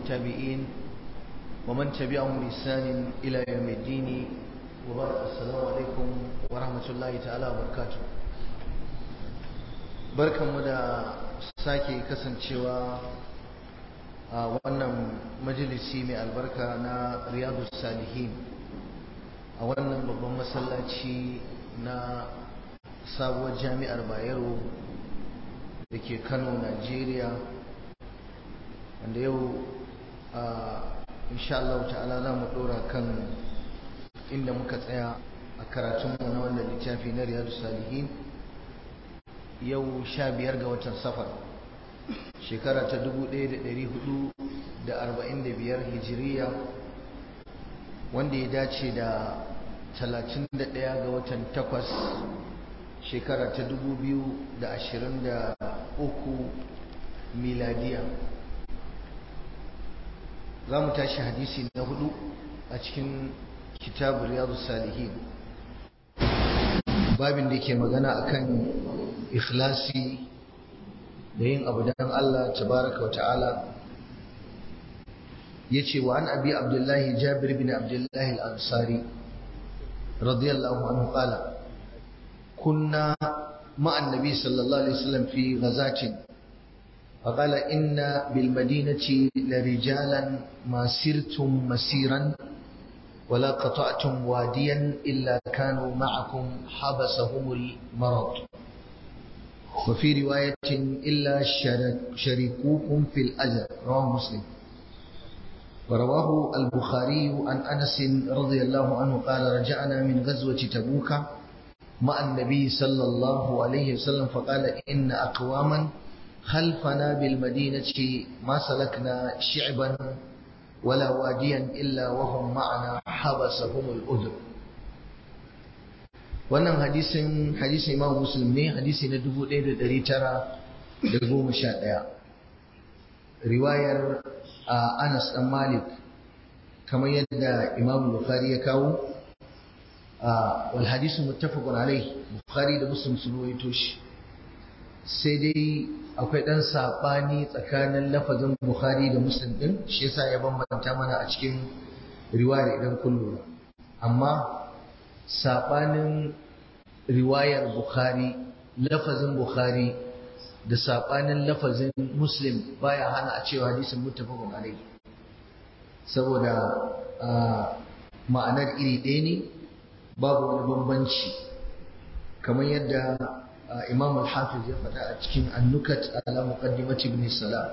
والتابعين ومن تبعهم بإحسان إلى يوم الدين وبعد السلام عليكم ورحمة الله تعالى وبركاته barkanmu da sake kasancewa a wannan majalisi mai albarka na riyadu salihin a wannan babban masallaci na sabuwar jami'ar bayero da ke kano najeriya wanda yau a insha Allah ta'ala za mu dora kan inda muka tsaya a karatunmu na wannan littafi na riyadu salihin yau sha biyar ga watan safar shekara ta dubu ɗaya da ɗari hudu da arba'in da biyar hijiriya wanda ya dace da talatin da ɗaya ga watan takwas shekara ta dubu biyu da ashirin da uku miladiya za mu tashi hadisi na hudu a cikin kitabu riyadu salihin babin da ke magana akan ikhlasi da yin abu don Allah tabaraka wa ta'ala ya ce wa an abi abdullahi jabir bin abdullahi al'ansari radiyallahu anhu qala kunna ma'an nabi sallallahu alaihi wasallam fi ghazatin فقال إن بالمدينة لرجالا ما سرتم مسيرا ولا قطعتم واديا إلا كانوا معكم حبسهم المرض وفي رواية إلا شريكوكم في الأجر رواه مسلم ورواه البخاري عن أنس رضي الله عنه قال رجعنا من غزوة تبوك مع النبي صلى الله عليه وسلم فقال إن أقواما خلفنا بالمدينة ما سلكنا شعبا ولا واديا إلا وهم معنا حبسهم الأذر wannan hadisin hadisin imam muslim ne hadisi na 1911 riwayar anas dan malik kamar yadda imam bukhari ya kawo wal hadisu muttafaqun alai bukhari da muslim sun rawaito shi sai dai akwai dan sabani tsakanin lafazin bukhari da muslim din shi yasa ya bambanta mana a cikin riwayar idan kun lura amma sabanin riwayar Bukhari lafazin Bukhari da sabanin lafazin Muslim baya hana a cewa hadisin muttafaqun alayhi saboda ma'anar iri ɗaya ne babu wani bambanci kamar yadda Imam al-Hafiz ya faɗa a cikin An-Nukat ala Muqaddimat Ibn Salam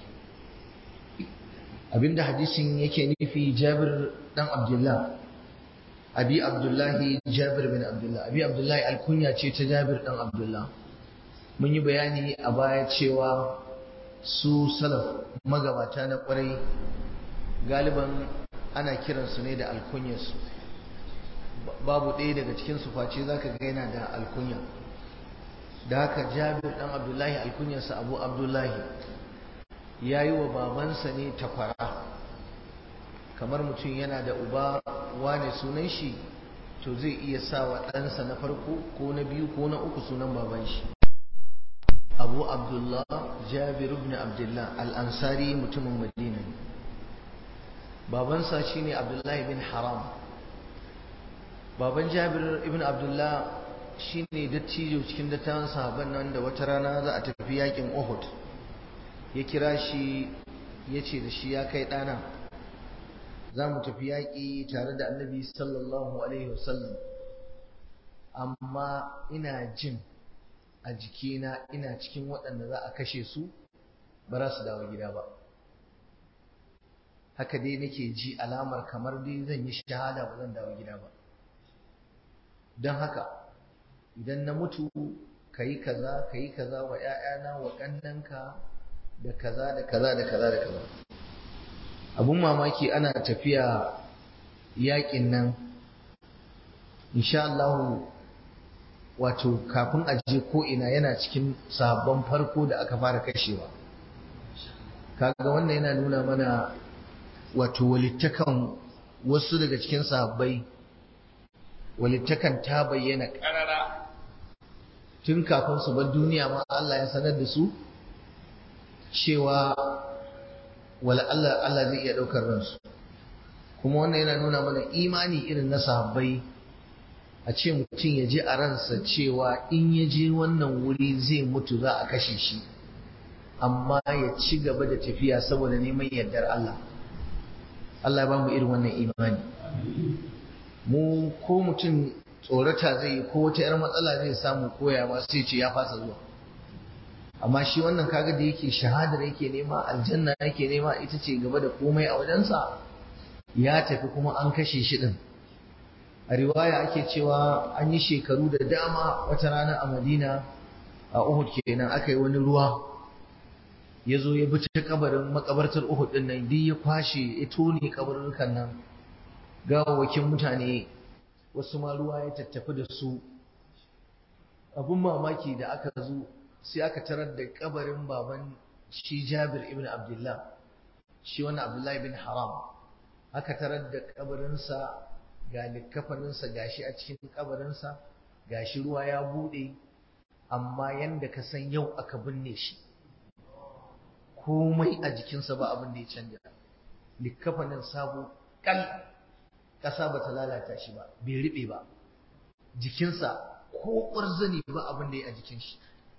abinda hadisin yake nufi Jabir dan Abdullah abi abdullahi jabir bin abdullah abi abdullahi alkunya ce ta jabir dan abdullah mun yi bayani a baya cewa su salaf magabata na kwarai galiban ana kiransu ne da alkunyarsu babu ɗaya daga cikin su face zaka ga yana da alkunya da haka jabir dan abdullahi alkunyarsa abu abdullahi ya yi wa babansa ne takwara kamar mutum yana da uba wane sunan shi to zai iya sa wa ɗansa na farko ko na biyu ko na uku sunan baban shi abu abdullah jabir ibn abdullah al'ansari mutumin madina ne babansa shine abdullahi bin haram baban jabir ibn abdullah shine dattijo cikin dattawan sahabban nan da wata rana za a tafi yakin uhud ya kira shi ya ce da shi ya kai ɗana za mu tafi yaƙi tare da annabi sallallahu alaihi wasallam amma ina jin a jikina ina cikin waɗanda za a kashe su ba za su dawo gida ba haka dai nake ji alamar kamar dai zan yi shahada ba zan dawo gida ba don haka idan na mutu ka yi kaza ka yi kaza wa 'ya'yana wa ƙannanka da kaza da kaza da kaza da kaza abun mamaki ana tafiya yakin nan insha Allah wato kafin a je ko ina yana cikin sabon farko da aka fara kashewa kaga wannan yana nuna mana wato walittakan wasu daga cikin sahabbai walittakan ta bayyana karara tun kafin su bar duniya ma Allah ya sanar da su cewa wala Allah Allah zai iya ɗaukar ransu kuma wannan yana nuna mana imani irin na sahabbai a ce mutum ya ji a ransa cewa in ya je wannan wuri zai mutu za a kashe shi amma ya ci gaba da tafiya saboda neman yardar Allah Allah ya ba mu irin wannan imani mu ko mutum tsorata zai yi ko wata 'yar matsala zai samu koya ma sai ce ya fasa zuwa amma shi wannan kaga da yake shahadar yake nema aljanna yake nema ita ce gaba da komai a wajensa ya tafi kuma an kashe shi din a riwaya ake cewa an yi shekaru da dama wata rana a madina a uhud kenan aka yi wani ruwa ya zo ya bi ta kabarin makabartar uhud din nan duk ya kwashe ya tone kabarurrukan nan gawawakin mutane wasu ma ruwa ya tattafi da su abun mamaki da aka zo sai aka tarar da kabarin baban shi Jabir ibn Abdullah shi wani Abdullah ibn Haram aka tarar da kabarinsa ga likkafaninsa gashi a cikin kabarinsa gashi ruwa ya bude amma yanda ka san yau aka binne shi komai a jikinsa ba abin da ya canja likkafanin sabo kal ƙasa ba ta lalata shi ba bai riɓe ba jikinsa ko ƙwarzani ba abin da ya a jikin shi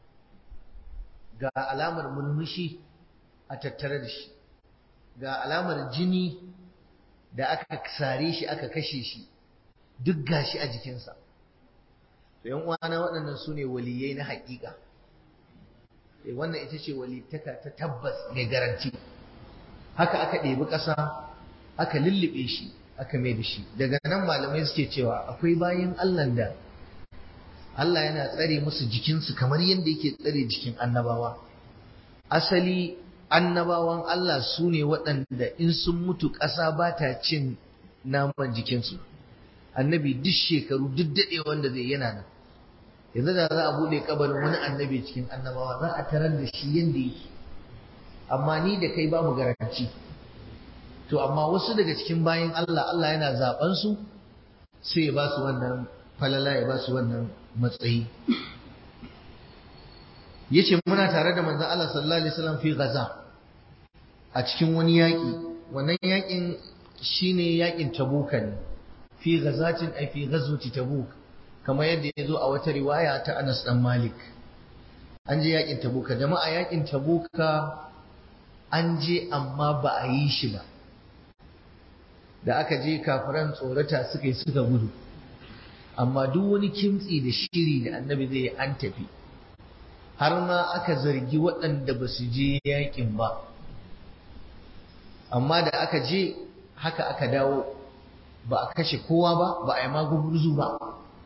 ga alamar mulmushi a tattare da shi ga alamar jini da aka sare shi aka kashe shi duk gashi a jikinsa to yan uwana waɗannan su ne waliyai na haƙiƙa wannan ita ce walittaka ta tabbas mai garanti haka aka ɗebi ƙasa aka lullube shi aka mai da shi daga nan malamai suke cewa akwai bayan Allah da Allah yana tsare musu jikinsu kamar yadda yake tsare jikin annabawa asali annabawan Allah su ne waɗanda in sun mutu ƙasa ba ta cin naman jikinsu annabi duk shekaru duk daɗe wanda zai yana nan yanzu da za a buɗe kabarin wani annabi cikin annabawa za a tarar da shi yadda yake amma ni da kai ba mu garanti to amma wasu daga cikin bayan Allah Allah yana zaben su sai ya ba su wannan falala ya ba su wannan matsayi yace muna tare da manzon Allah sallallahu alaihi wasallam fi Gaza a cikin wani yaki wannan yakin shine yakin Tabuka ne fi ghazatin ay fi ghazwati Tabuk kamar yadda ya zo a wata riwaya ta Anas dan Malik an je yakin Tabuka jama'a yakin Tabuka an je amma ba a yi shi ba da aka je kafiran tsorata suka yi suka gudu amma duk wani kimtsi da shiri da annabi zai an tafi har ma aka zargi waɗanda ba su je yakin ba amma da aka je haka aka dawo ba a kashe kowa ba ba a yi magugurzu ba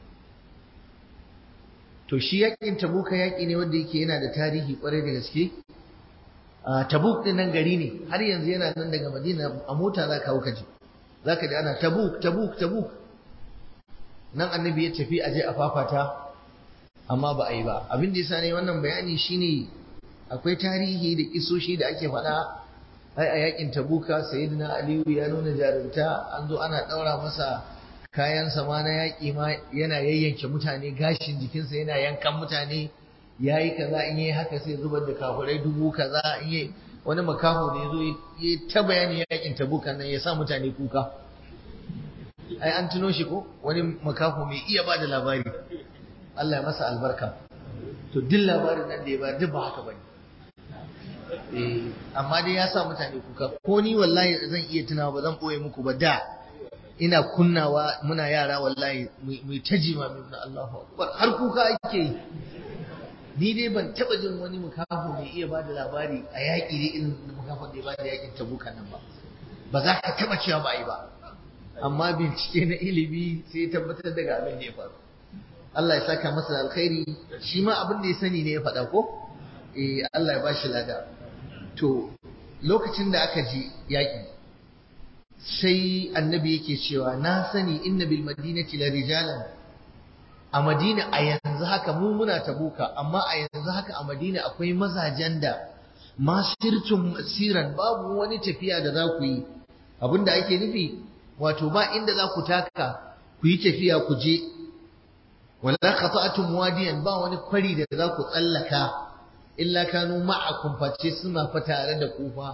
to shi yakin tabuka yaki ne wanda yake yana da tarihi kwarai da gaske tabuk din nan gari ne har yanzu yana nan daga madina a mota za ka je za ka ji ana tabuk tabuk tabuk nan annabi ya tafi aje a fafata amma ba a yi ba abin da yasa ne wannan bayani shine akwai tarihi da kisoshi da ake faɗa ai a yakin tabuka sayyidina aliyu ya nuna jarumta an zo ana ɗaura masa kayan sama na yaƙi ma yana yayyanke mutane gashin jikinsa yana yankan mutane ya yi kaza in yi haka sai zubar da kafurai dubu kaza in yi wani makaho da ya zo ya ta bayani yakin tabukan nan ya sa mutane kuka ai an tuno shi ko wani makaho mai iya ba da labari Allah ya masa albarka to duk labarin nan da ya ba duk ba haka bane eh amma dai ya sa mutane kuka ko ni wallahi zan iya tunawa ba zan boye muku ba da ina kunnawa muna yara wallahi mu ta jima min Allahu akbar har kuka ake yi ni dai ban taba jin wani mukafu mai iya bada labari a yaƙi dai irin mukafin da ya bada yaƙin tabuka nan ba ba za ka taba cewa ba yi ba amma bincike na ilimi sai tabbatar daga abin da ya faru Allah ya saka masa alkhairi shi ma abin da ya sani ne ya faɗa ko eh Allah ya bashi lada to lokacin da aka ji yaƙi sai annabi yake cewa na sani inna bil madinati la rijalan a madina a yanzu haka mu muna tabuka amma a yanzu haka a madina akwai mazajen da masirtun masiran babu wani tafiya da za ku yi abinda ake nufi wato ba inda za ku taka ku yi tafiya ku je wala khata'tum wadiyan ba wani kwari da za ku tsallaka illa kanu ma'akum face suna fa tare da ku fa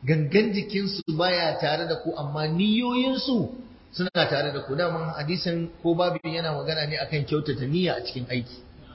gangan jikinsu baya tare da ku amma niyoyinsu suna tare da ku daman hadisin ko babu yana magana ne akan kyautata niyya a cikin aiki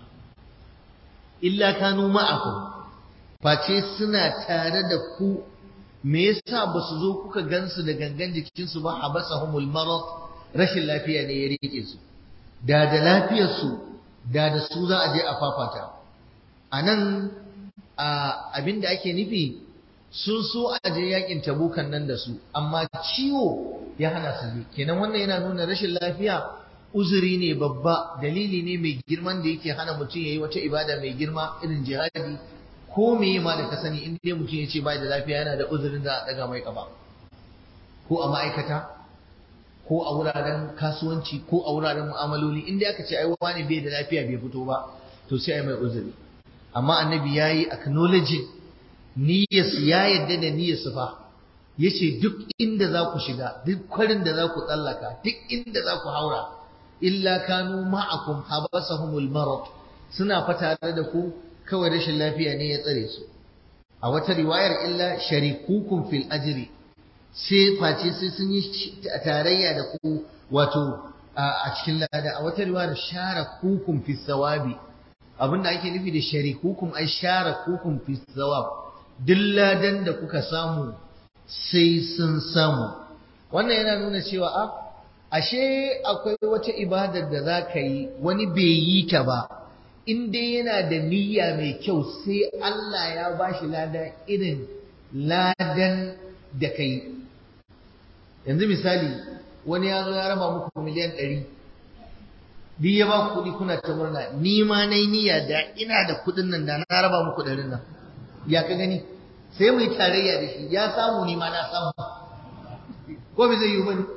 illa kanu ma'akum face suna tare da ku me yasa ba su zo kuka gansu da gangan jikinsu ba habasahumul marad rashin lafiya ne ya rike su da da lafiyar su da da su za a je a fafata anan abinda ake nufi sun so a je yakin tabukan nan da su amma ciwo ya hana su je kenan wannan yana nuna rashin lafiya uzuri ne babba dalili ne mai girman da yake hana mutum ya yi wata ibada mai girma irin jihadi ko me ma da ka sani in dai mutum ya ce bai da lafiya yana da uzurin da a daga mai kafa ko a ma'aikata ko a wuraren kasuwanci ko a wuraren mu'amaloli in dai aka ce ai wani bai da lafiya bai fito ba to sai ai mai uzuri amma annabi yayi acknowledging niyyarsu ya yadda da niyyarsu fa yace duk inda za ku shiga duk kwarin da za ku tsallaka duk inda za ku haura illa kanu ma'akum habasahumul marad suna fata da ku kawai rashin lafiya ne ya tsare su a wata riwayar illa sharikukum fil ajri sai face sai sun yi tarayya da ku wato a cikin lada a wata riwayar sharakukum fis sawabi abinda ake nufi da sharikukum ai sharakukum fis sawab duk ladan da kuka samu sai sun samu wannan yana nuna cewa a ashe akwai wata ibadar da za ka yi wani bai yi ta ba in dai yana da niyya mai kyau sai Allah ya ba shi lada irin ladan da ka yi yanzu misali wani ya zo ya raba muku miliyan ɗari duk ya ba kuɗi kuna ta murna ni ma na yi niyya da ina da kuɗin nan da na raba muku ɗarin nan ya ka gani sai mu yi tarayya da shi ya samu ni ma na samu ko bai zai yi bane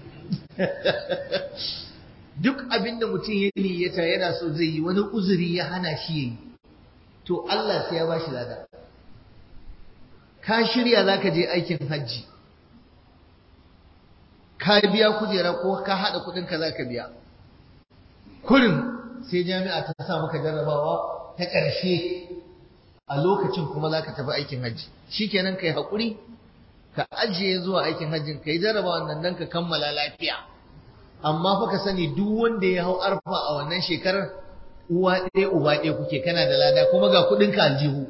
duk abin da mutum ya niyyata yana so zai yi wani uzuri ya hana shi yayi to Allah sai ya bashi lada ka shirya zaka je aikin hajji ka biya kujera ko ka hada kudin ka zaka biya kurin sai jami'a ta sa maka jarrabawa ta ƙarshe a lokacin kuma za ka tafi aikin hajji shi kenan ka yi haƙuri ka ajiye zuwa aikin hajjin ka yi jarraba wannan don ka kammala lafiya amma fa ka sani duk wanda ya hau arfa a wannan shekarar uwa ɗaya uba ɗaya kuke kana da lada kuma ga kuɗin ka aljihu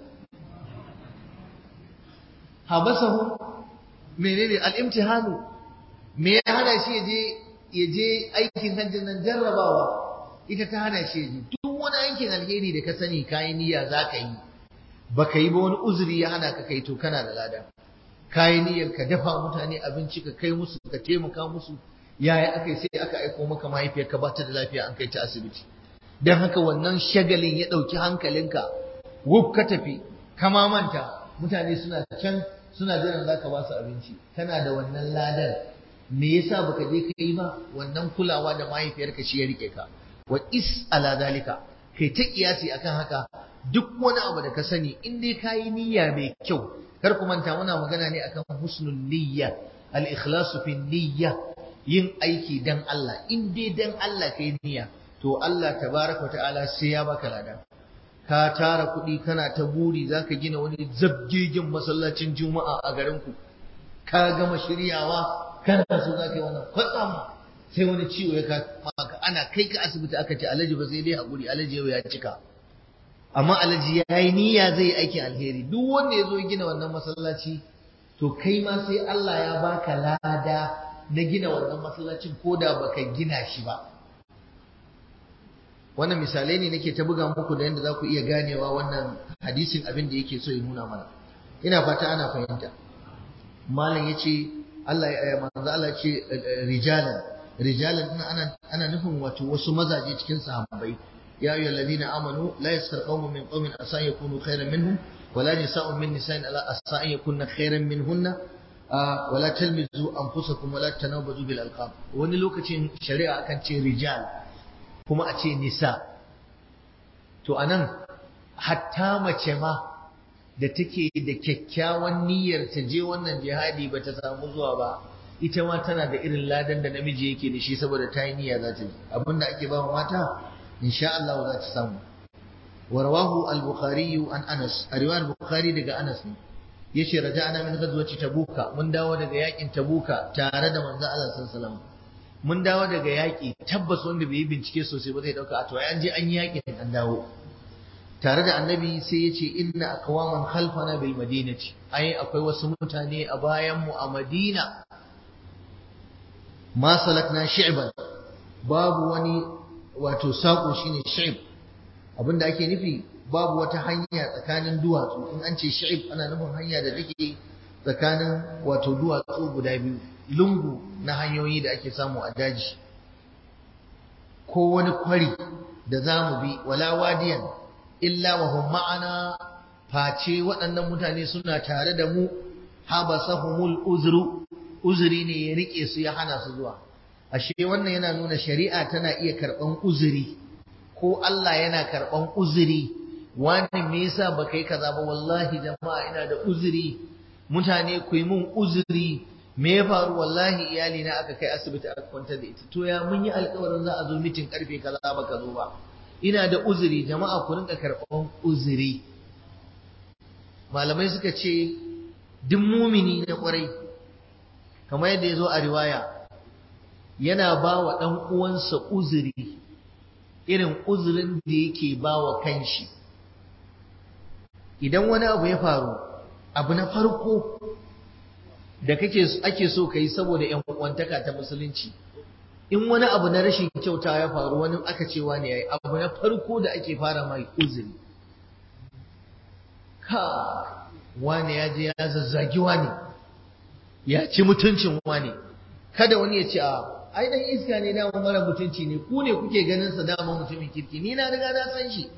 habasahu menene al-imtihanu me ya hana shi ya je ya je aikin hajjin nan jarrabawa ita ta hana shi ya je duk wani aikin alheri da ka sani kayi niyya za ka yi baka yi ba wani uzuri ya hana ka kai to kana da lada kayi niyyar ka dafa mutane abinci ka kai musu ka taimaka musu yaya aka yi sai aka aiko maka mahaifiyar ka bata da lafiya an kai ta asibiti dan haka wannan shagalin ya ɗauki hankalinka wuf ka tafi ka manta mutane suna can suna jiran zaka ba su abinci kana da wannan ladan me yasa baka je ka yi ba wannan kulawa da mahaifiyarka shi ya rike ka wa is ala zalika kai ta kiyasi akan haka duk wani abu da ka sani in dai ka yi niyya mai kyau kar ku manta muna magana ne akan husnul niyya al ikhlasu fi niyya yin aiki dan Allah in dai dan Allah kai niyya to Allah tabaraka ta'ala sai ya baka lada ka tara kuɗi kana ta buri zaka gina wani zabgegen masallacin juma'a a garin ku ka gama shiryawa kana so zaka yi wannan kwatsam sai wani ciwo ya maka ana kai ka asibiti aka ce alaji ba sai dai haƙuri alaji yau ya cika amma alaji ya yi niyya zai yi aikin alheri duk wanda ya zo ya gina wannan masallaci to kai ma sai Allah ya baka lada na gina wannan masallacin ko da baka gina shi ba wannan misalai ne nake ta buga muku da yadda za ku iya ganewa wannan hadisin abin da yake so ya nuna mana ina fata ana fahimta malam ya ce Allah ya manzo Allah ce rijalan rijalan ana ana nufin wato wasu mazaje cikin sahabbai ya ayyuhal ladina amanu la yaskar qaumun min qaumin asa yakunu khairan minhum wala nisa'un min nisa'in ala asa yakunna khairan minhunna wala talmizu anfusakum wala tanabazu bil alqab wani lokacin shari'a akan ce rijal kuma a ce nisa to anan hatta mace ma da take da kyakkyawan niyyar ta je wannan jihadi ba ta samu zuwa ba ita ma tana da irin ladan da namiji yake da shi saboda ta yi niyya za ta yi abinda ake ba mata insha Allah za ta samu wa rawahu al-bukhari an Anas a riwayar bukhari daga Anas ne yace raja'na min ghazwati tabuka mun dawo daga yakin tabuka tare da manzo Allah sallallahu alaihi wasallam mun dawo daga yaki tabbas wanda bai yi bincike sosai ba zai dauka a to an je an yi yakin an dawo tare da annabi sai yace inna aqwaman khalfana bil madinati ai akwai wasu mutane a bayan mu a Madina ma salakna shi'ban babu wani wato sako shine shi'b abinda ake nufi babu wata hanya tsakanin duwatsu in an ce shi'ib ana nufin hanya da take tsakanin wato duwatsu guda biyu lungu na hanyoyi da ake samu a daji ko wani kwari da za mu bi wala wadiyan illa wa hum ma'ana face waɗannan mutane suna tare da mu habasahumul uzru uzuri ne ya rike su ya hana su zuwa ashe wannan yana nuna shari'a tana iya karɓan uzuri ko Allah yana karɓan uzuri wani me yasa baka yi kaza ba wallahi jama'a ina da uzuri mutane ku yi mun uzuri me ya faru wallahi iyali na aka kai asibiti aka kwantar da ita to ya mun yi alƙawarin za a zo mitin karfe kaza baka zo ba ina da uzuri jama'a ku rinka karɓan uzuri malamai suka ce duk mumini na ƙwarai kamar yadda ya zo a riwaya yana ba wa ɗan uwansa uzuri irin uzurin da yake ba wa kanshi idan wani abu ya faru abu na farko da kake ake so kai saboda ƴan uwantaka ta musulunci in wani abu na rashin kyauta ya faru wani aka ce wani yayi abu na farko da ake fara mai uzuri ka wani ya je ya zazzagi wani ya ci mutuncin wani kada wani ya ce a ai dan iska ne dama mara mutunci ne ku ne kuke ganin sa dama mutumin kirki ni na riga na san shi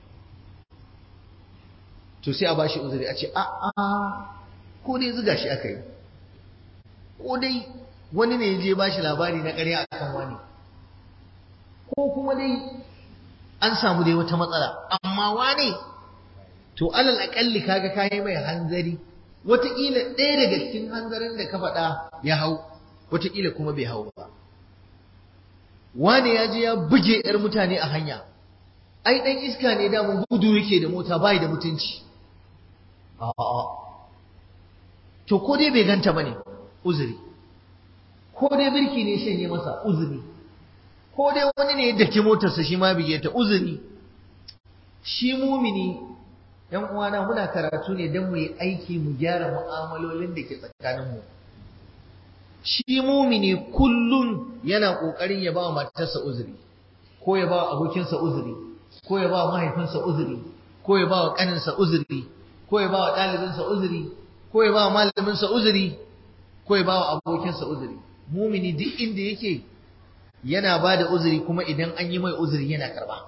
to sai a bashi uzuri a ce a a ko dai zuga shi aka yi ko dai wani ne ya je bashi labari na ƙarya akan wani ko kuma dai an samu dai wata matsala amma wane to alal aƙalli kaga kayi mai hanzari wataƙila ɗaya daga cikin hanzarin da ka faɗa ya hau wataƙila kuma bai hau ba wane ya je ya buge 'yar mutane a hanya ai ɗan iska ne damun gudu yake da mota bai da mutunci a'a to ko dai bai ganta bane uzuri ko dai birki ne shanye masa uzuri ko dai wani ne ya daki motarsa shi ma bige ta uzuri shi mumini yan uwana muna karatu ne don mu yi aiki mu gyara mu'amalolin da ke tsakaninmu shi mumini kullum yana ƙoƙarin ya ba wa matarsa uzuri ko ya ba wa abokinsa uzuri ko ya ba wa mahaifinsa uzuri ko ya ba wa ƙaninsa uzuri ko ya ba wa ɗalibinsa uzuri ko ya ba wa malaminsa uzuri ko ya ba wa abokinsa uzuri mumini duk inda yake yana ba da uzuri kuma idan an yi mai uzuri yana karba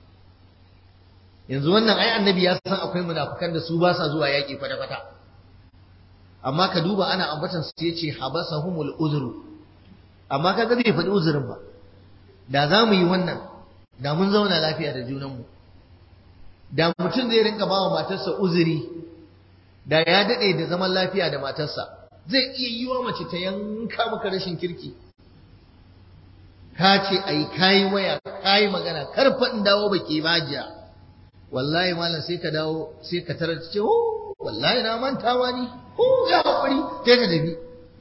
yanzu wannan ai annabi ya san akwai munafukan da su ba sa zuwa yaƙi kwata-kwata amma ka duba ana ambatan su yace habasahumul uzru amma kaga bai faɗi uzurin ba da za mu yi wannan da mun zauna lafiya da junanmu da mutum zai rinka ba wa matarsa uzuri da ya daɗe da zaman lafiya da matarsa zai iya yi wa mace ta yanka maka rashin kirki ka ce ai kayi waya kayi magana kar faɗin dawo baki bajiya wallahi malam sai ka dawo sai ka tarar ce oh wallahi na manta wani oh ya hakuri sai ka tafi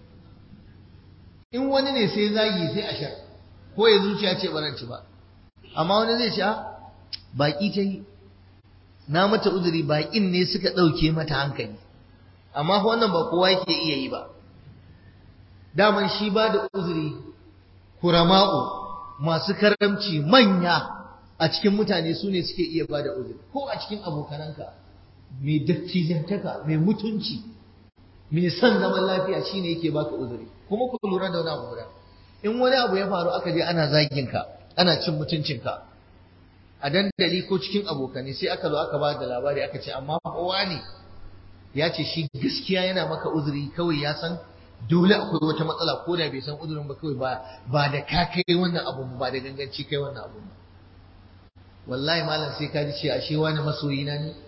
in wani ne sai zagi sai a shar ko ya zuciya ce baranci ba amma wani zai ce a baki ta yi na mata uzuri bakin ne suka ɗauke mata hankali amma wannan ba kowa yake iya yi ba daman shi ba da uzuri kurama'u masu karamci manya a cikin mutane su ne suke iya ba da uzuri ko a cikin abokananka mai dattijantaka mai mutunci mai son zaman lafiya shine yake baka uzuri kuma ku lura da wani abu guda in wani abu ya faru aka je ana zagin ka ana cin mutuncinka a dandali ko cikin abokanai sai aka zo aka ba da labari aka ce amma kowa ne ya ce shi gaskiya yana maka uzuri kawai ya san dole akwai wata matsala ko da bai san uzurin ba kawai ba ba da ka kai wannan abu ba da ganganci kai wannan abu ba wallahi malam sai ka ji ce ashe wani masoyi na ne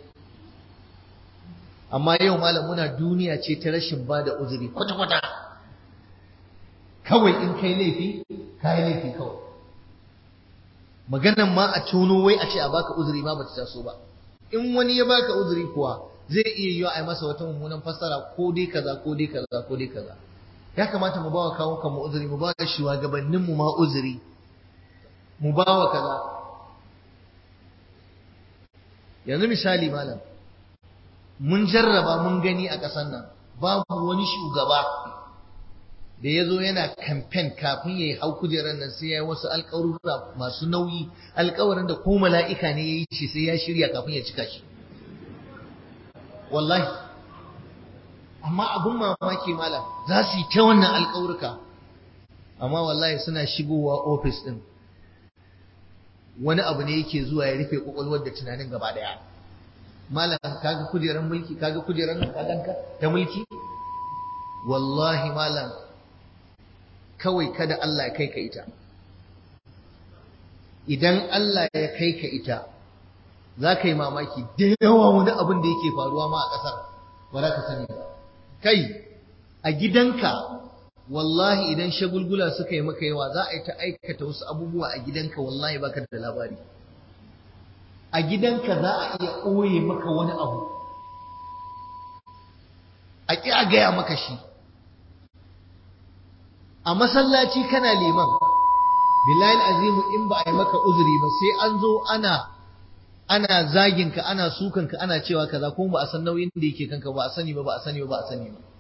amma yau malam muna duniya ce ta rashin ba da uzuri kwata kwata kawai in kai laifi kai laifi kawai maganan ma a tono wai a ce a baka uzuri ma bata taso ba in wani ya baka uzuri kuwa zai iya yiwa a yi masa wata mummunan fassara ko dai kaza ko dai kaza ko dai kaza ya kamata mu bawa kawo kan mu uzuri mu bawa shugabannin mu ma uzuri mu bawa kaza yanzu misali malam mun jarraba mun gani a ƙasar nan babu wani shugaba da ya zo yana kamfen kafin ya yi hau kujerar nan sai ya yi wasu alƙawarura masu nauyi alƙawarin da ko mala'ika ne ya yi shi sai ya shirya kafin ya cika shi wallahi amma abin mamaki malam za su yi ta wannan alƙawurka amma wallahi suna shigowa ofis ɗin wani abu ne yake zuwa ya rufe ƙwaƙwalwar da tunanin gaba ɗaya malam kaga kujerar mulki kaga kujerar nan kaganka ta mulki wallahi malam kawai kada Allah ya kai ka ita idan Allah ya kai ka ita za ka yi mamaki da yawa wani abin da yake faruwa ma a ƙasar ba za ka sani ba kai a gidanka wallahi idan shagulgula suka yi maka yawa za a yi ta aikata wasu abubuwa a gidanka wallahi baka da labari a gidanka za a iya ɓoye maka wani abu a ƙi a gaya maka shi a masallaci kana liman billahi azimu in ba a yi maka uzuri ba sai an zo ana ana zagin ka ana sukan ka ana cewa kaza kuma ba a san nauyin da yake kanka ba a sani ba ba a sani ba ba a sani ba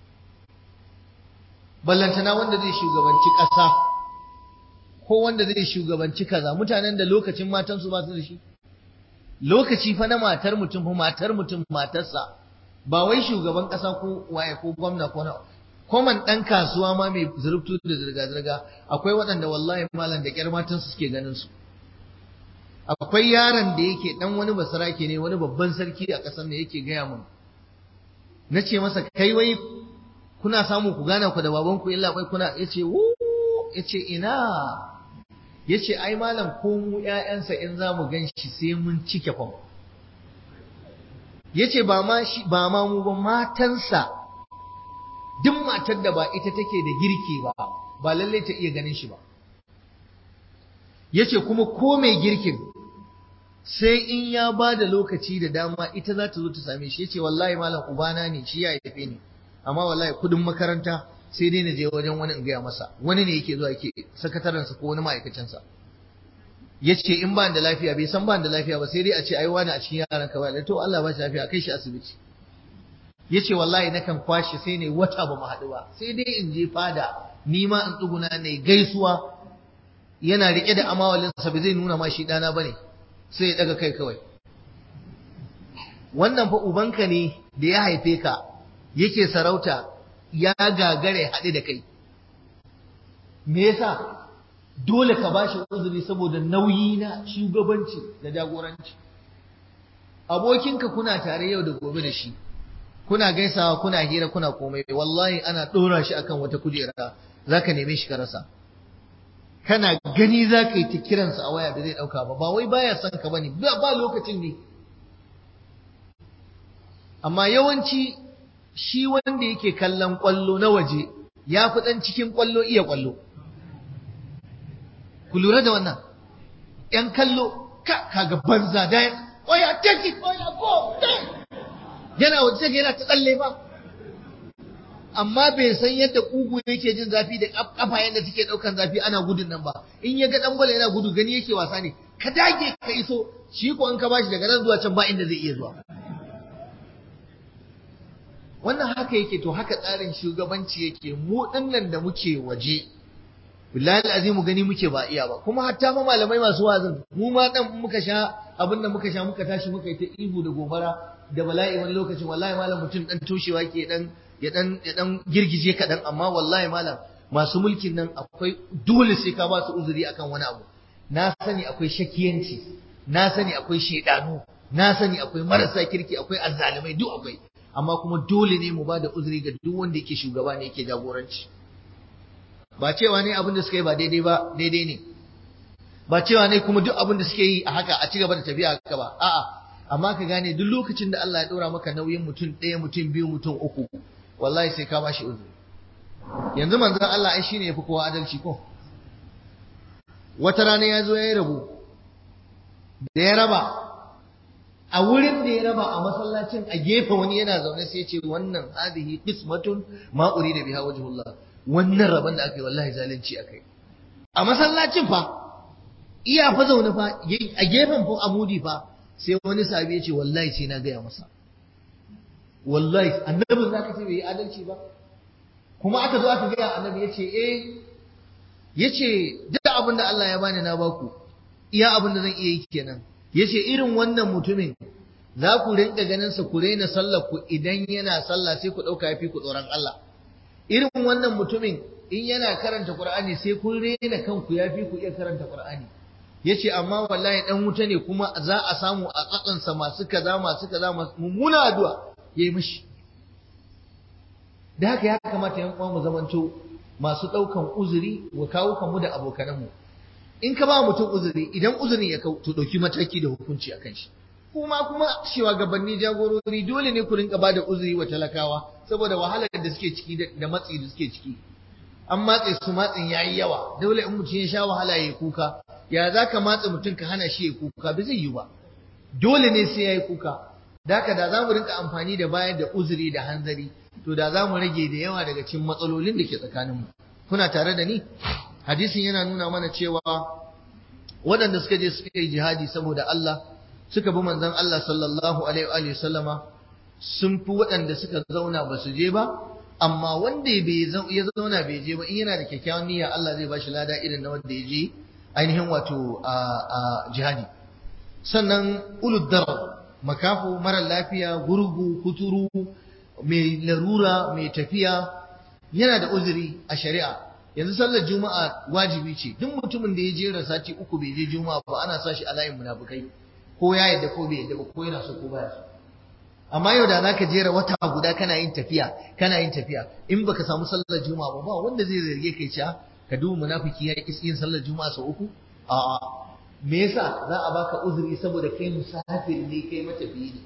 ballantana wanda zai shugabanci ƙasa ko wanda zai shugabanci kaza mutanen da lokacin matansu ba su da shi lokaci fa na matar mutum fa matar mutum matarsa ba wai shugaban ƙasa ko waye ko gwamna ko na koman ɗan kasuwa ma mai zurftu da zirga-zirga akwai waɗanda wallahi malam da ƙyar matansu suke ganin su akwai yaron da yake ɗan wani basarake ne wani babban sarki a ƙasar da yake gaya mun na ce masa kai wai kuna samu ku gana ku da babanku illa bai kuna ya ce ya ce ina ya ce ai malam ko mu ƴaƴansa in za mu gan shi sai mun cike fam ya ce ba ma ba ma mu ba matansa duk matar da ba ita take da girki ba ba lalle ta iya ganin shi ba yace kuma ko mai girkin sai in ya ba da lokaci da dama ita za ta zo ta same shi yace wallahi malam ubana ne shi ya haife ni amma wallahi kudin makaranta sai dai na je wajen wani in gaya masa wani ne yake zuwa yake sakatarensa ko wani ma'aikacinsa yace in ba da lafiya bai san ba da lafiya ba sai dai a ce ai wani a cikin yaran ka ba to Allah ba shi lafiya kai shi asibiti ya ce wallahi nakan kwashe sai ne wata ba mu haɗu ba sai dai in je fada ni ma in tsuguna ne gaisuwa yana riƙe da amawalinsa ba zai nuna ma shi ɗana ba ne sai ya ɗaga kai kawai wannan fa ubanka ne da ya haife ka yake sarauta ya gagare haɗe da kai me yasa dole ka bashi uzuri saboda nauyi na shugabanci da jagoranci abokinka kuna tare yau da gobe da shi kuna gaisawa kuna hira kuna komai wallahi ana ɗora shi akan wata kujera zaka neme shi ka rasa kana gani zaka yi ta kiransa a waya da zai ɗauka ba ba wai baya son ka bane ba lokacin ne amma yawanci shi wanda yake kallon kwallo na waje ya fi ɗan cikin kwallo iya kwallo ku lura da wannan ‘yan kallo ka kaga banza da oya take it oya go yana waje take yana ta tsalle ba amma bai san yadda kugu yake jin zafi da kafa yadda take daukan zafi ana gudun nan ba in ya ga dan gwala yana gudu gani yake wasa ne ka dage ka iso shi ko in ka bashi daga nan zuwa can ba inda zai iya zuwa wannan haka yake to haka tsarin shugabanci yake mu dinnan da muke waje billahi azimu gani muke ba iya ba kuma hatta ma malamai masu wazin mu ma dan muka sha abin da muka sha muka tashi muka yi ta ihu da gobara da bala'i wani lokacin wallahi malam mutum dan toshewa ke dan ya dan ya dan girgije kadan amma wallahi malam masu mulkin nan akwai dole sai ka ba su uzuri akan wani abu na sani akwai shakiyanci na sani akwai shedanu na sani akwai marasa kirki akwai azzalumai duk akwai amma kuma dole ne mu ba da uzuri ga duk wanda yake shugaba ne yake jagoranci ba cewa ne abin da suka yi ba daidai ba daidai ne ba cewa ne kuma duk abin da suke yi a haka a ci gaba da tafiya haka ba a'a amma ka gane duk lokacin da Allah ya ɗora maka nauyin mutum ɗaya mutum biyu mutum uku wallahi sai ka bashi uzuri yanzu manzon Allah ai shine yafi kowa adalci ko wata rana ya zo ya yi rabo da ya raba a wurin da ya raba a masallacin a gefe wani yana zaune sai ce wannan hadihi qismatun ma urida biha wajhullah wannan raban da aka yi wallahi zalunci akai a masallacin fa iya fa zaune fa a gefen fa amudi fa sai wani sahabi ya ce wallahi sai na gaya masa wallahi annabin zaka ce bai yi adalci ba kuma aka zo aka gaya annabi ya ce eh ya ce duk abin da Allah ya bani na baku iya abin da zan iya yi kenan ya ce irin wannan mutumin za ku rinka ganin sa ku raina sallar ku idan yana sallah sai ku ɗauka ya fi ku tsoron Allah irin wannan mutumin in yana karanta Qur'ani sai kun raina kanku ya fi ku iya karanta Qur'ani ya ce amma wallahi dan wuta ne kuma za a samu a tsatsansa masu kaza masu kaza mummuna addu'a ya yi mishi da haka ya kamata yan uwa mu zamanto masu ɗaukan uzuri wa kawo kanmu da abokananmu in ka ba mutum uzuri idan uzurin ya kau to ɗauki mataki da hukunci a kan shi kuma kuma shugabanni jagorori dole ne ku rinka bada uzuri wa talakawa saboda wahalar da suke ciki da matsi da suke ciki an matse su matsin yayi yawa dole in mutum ya sha wahala ya kuka ya za ka matse mutum ka hana shi ya kuka ba zai yi ba dole ne sai ya yi kuka da haka da za mu rinka amfani da bayar da uzuri da hanzari to da za mu rage da yawa daga cikin matsalolin da ke tsakaninmu kuna tare da ni hadisin yana nuna mana cewa waɗanda suka je suka yi jihadi saboda Allah suka bi manzon Allah sallallahu alaihi wa sallama sun fi waɗanda suka zauna ba su je ba amma wanda bai ya zauna bai je ba in yana da kyakkyawan niyya Allah zai bashi lada irin na wanda ya je ainihin wato a jihadi sannan ulud darar makafu mara lafiya gurgu kuturu mai larura mai tafiya yana da uzuri a shari'a yanzu sallar juma'a wajibi ce duk mutumin da ya jera sati uku bai je juma'a ba ana sa shi a layin munafukai ko ya yadda ko bai yadda ba ko yana so ko baya so amma yau da zaka jera wata guda kana yin tafiya kana yin tafiya in baka samu sallar juma'a ba ba wanda zai zarge kai cewa ka duba munafiki ya ki yin sallar juma'a sau uku a'a me yasa za a baka uzuri saboda kai musafir ne kai matafiyi ne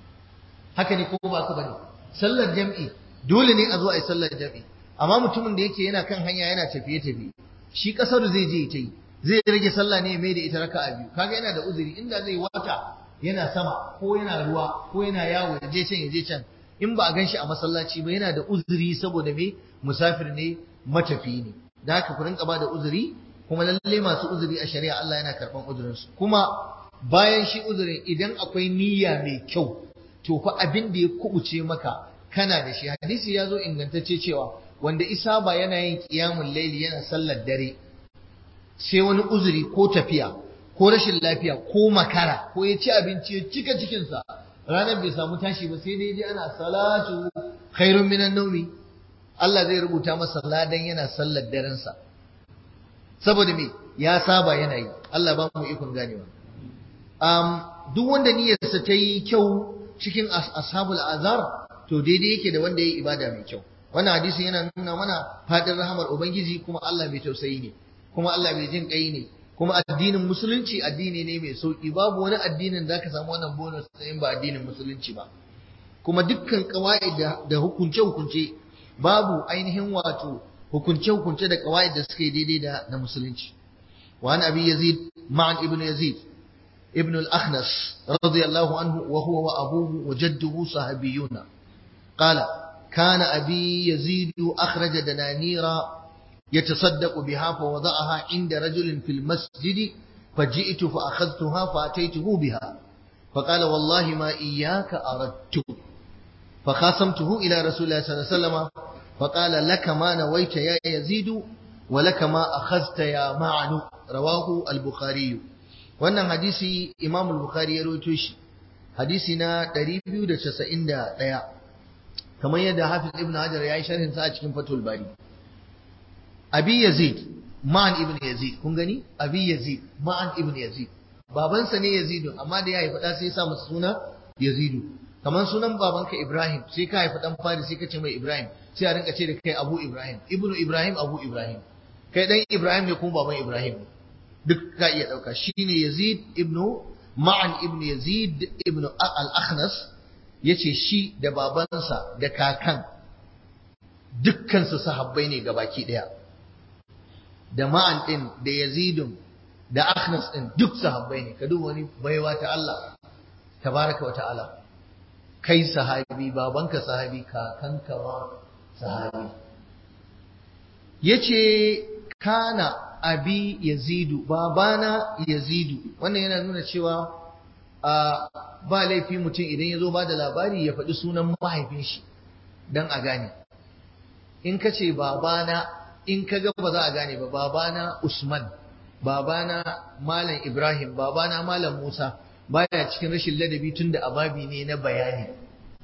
haka ne ko ba ka bane sallar jam'i dole ne a zo a yi sallar jam'i amma mutumin da yake yana kan hanya yana tafiye tafiye shi kasar zai je ta yi zai rage sallah ne mai da ita raka'a biyu kaga yana da uzuri inda zai wata yana sama ko yana ruwa ko yana yawo ya je can ya je can in ba a gan shi a masallaci ba yana da uzuri saboda me musafir ne matafi ne da haka ku rinka ba da uzuri kuma lalle masu uzuri a shari'a Allah yana karban uzurinsu kuma bayan shi uzurin idan akwai niyya mai kyau to fa abin da ya kubuce maka kana da shi hadisi ya zo ingantacce cewa wanda isa ba yana yin qiyamul laili yana sallar dare sai wani uzuri ko tafiya ko rashin lafiya ko makara ko ya ci abinci ya cika cikinsa ranar bai samu tashi ba sai dai ana salatu khairun minan naumi Allah zai rubuta masa ladan yana sallar darensa saboda me ya saba yana yi Allah ba mu ikon ganewa um, duk wanda niyyarsa ta yi kyau cikin ashabul azar to daidai yake da wanda ya yi ibada mai kyau wannan hadisin yana nuna mana fadin rahamar ubangiji kuma Allah mai tausayi ne kuma Allah mai jin kai ne kuma addinin musulunci addini ne mai sauki babu wani addinin da ka samu wannan bonus in ba addinin musulunci ba kuma dukkan kawai da hukunce hukunce babu ainihin wato hukunce hukunce da kawai da suka yi daidai da na musulunci wa an abi yazid ma'an ibnu yazid ibn al-akhnas radiyallahu anhu wa huwa wa abuhu wa jadduhu sahabiyuna qala كان أبي يزيد أخرج دنانير يتصدق بها فوضعها عند رجل في المسجد فجئت فأخذتها فأتيته بها فقال والله ما إياك أردت فخاصمته إلى رسول الله صلى الله عليه وسلم فقال لك ما نويت يا يزيد ولك ما أخذت يا معن رواه البخاري wannan hadisi Imam al-Bukhari ya rawaito shi hadisi na 291 kamar yadda Hafiz Ibn Hajar ya yi sharhin sa a cikin Fathul Bari Abi Yazid Ma'an Ibn Yazid kun gani Abi Yazid Ma'an Ibn Yazid babansa ne Yazid amma da ya haifa da sai ya sa masa suna Yazid kamar sunan babanka Ibrahim sai ka haifa dan fari sai ka ce mai Ibrahim sai a rinka ce da kai Abu Ibrahim Ibnu Ibrahim Abu Ibrahim kai dan Ibrahim ne kuma baban Ibrahim duk ka iya dauka shine Yazid ibnu Ma'an ibn Yazid ibn al-Akhnas yace shi da babansa da kakan dukkan su sahabbai ne gabaki daya da Ma'an din da Yazidun da Akhnas din duk sahabbai ne ka duba wani baiwa ta Allah tabaraka wa ta'ala kai sahabi babanka sahabi kakanka ma sahabi yace kana abi yazidu babana yazidu wannan yana nuna cewa a ba laifi mutum idan ya zo ba da labari ya faɗi sunan mahaifin shi don a gane in ka ce babana in ka ga ba za a gane ba babana usman babana malam ibrahim babana malam musa baya cikin rashin ladabi tun da ababi ne na bayani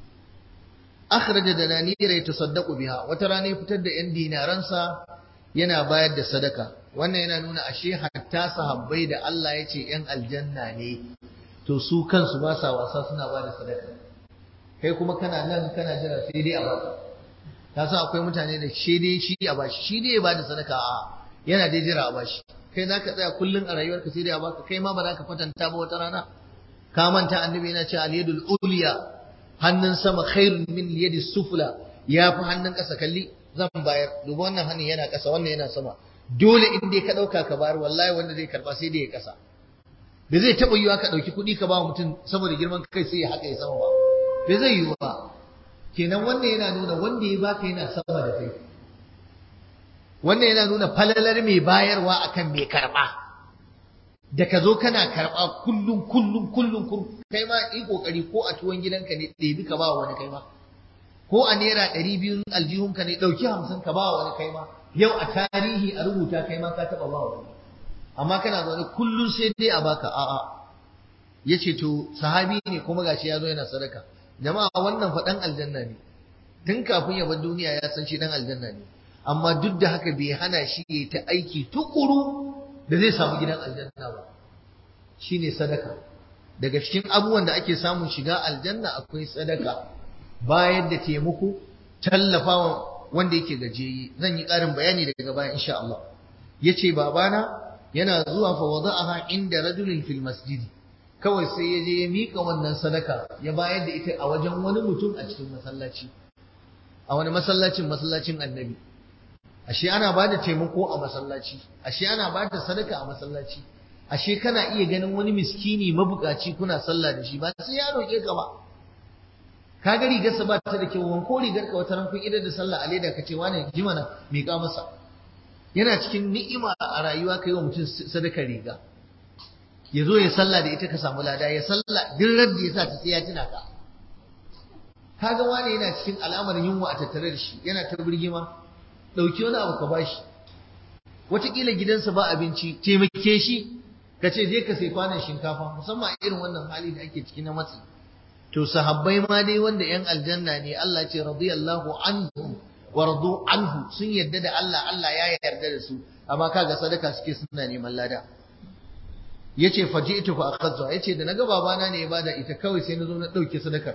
akhraja dananira yatasaddaqu biha wata rana ya fitar da yan dinaransa yana bayar da sadaka wannan yana nuna ashe hatta sahabbai da Allah ya ce yan aljanna ne to su kansu ba sa wasa suna ba da sadaka kai kuma kana nan kana jira sai dai a baka ka san akwai mutane da shi dai shi a bashi shi dai ya bada sadaka a yana dai jira a bashi kai zaka tsaya kullun a rayuwarka sai dai a baka kai ma ba za ka kwatanta ba wata rana ka manta annabi yana cewa al-yadul ulya hannun sama khairun min yadi sufla ya fi hannun ƙasa kalli zan bayar duba wannan hannun yana ƙasa wannan yana sama dole in dai ka ɗauka ka bayar wallahi wanda zai karba sai dai ya ƙasa da zai taɓa yiwa ka ɗauki kuɗi ka ba mutum saboda girman kai sai ya haka ya sama ba bai zai yiwu ba kenan wannan yana nuna wanda ya baka yana sama da kai wannan yana nuna falalar mai bayarwa akan mai karɓa da ka zo kana karɓa kullum kullum kullum kullum kai ma yi kokari ko a tuwon gidanka ne ɗebi ka ba wani kai ma ko a naira ɗari biyu aljihunka ne ɗauki hamsin ka ba wani kai ma yau a tarihi a rubuta kai ma ka taɓa ba wani amma kana zaune kullum sai dai a baka a'a ya ce to sahabi ne kuma gashi ya zo yana sadaka jama'a wannan fa ɗan aljanna ne tun kafin ya bar duniya ya san shi ɗan aljanna ne amma duk da haka bai hana shi ya ta aiki tukuru da zai samu gidan aljanna ba shine sadaka daga cikin abubuwan da ake samun shiga aljanna akwai sadaka bayar da taimako tallafawa wanda yake gajeyi zan yi ƙarin bayani daga baya insha Allah yace babana yana zuwa fa wada'aha inda rajulin fil masjid kawai sai ya je ya mika wannan sadaka ya bayar da ita a wajen wani mutum a cikin masallaci a wani masallacin masallacin annabi ashe ana ba da taimako a masallaci ashe ana ba da sadaka a masallaci ashe kana iya ganin wani miskini mabukaci kuna sallah da shi ba sai ya roƙe ka ba ka ga rigarsa ba ta da kyau wanko rigar ka wata ran kun idar da sallah a leda ka ce wani ji mana miƙa masa yana cikin ni'ima a rayuwa kai wa mutum sadaka riga ya zo ya sallah da ita ka samu lada ya sallah duk da ya sa ta sai ya tuna ka kaga wani yana cikin alamar yunwa a tattare da shi yana ta birgima ɗauki wani abu ka bashi wataƙila gidansa ba abinci taimake shi ka ce je ka sai kwanan shinkafa musamman irin wannan hali da ake ciki na matsi to sahabbai ma dai wanda yan aljanna ne Allah ce radiyallahu anhu wa radu anhu sun yarda da Allah Allah ya yarda da su amma kaga sadaka suke suna neman lada yace faji'tu fa akhadha yace da naga babana ne ya bada ita kawai sai na zo na dauke sadakar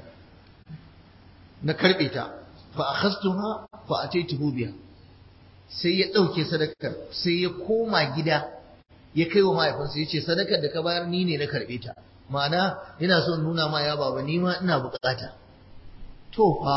na karbe ta fa akhadtuha fa ataituhu biha sai ya ɗauke sadakar sai ya koma gida ya kai wa mahaifinsa ya ce sadakar da ka bayar ni ne na karɓe ta ma'ana ina son nuna ma ya baba ni ma ina buƙata to fa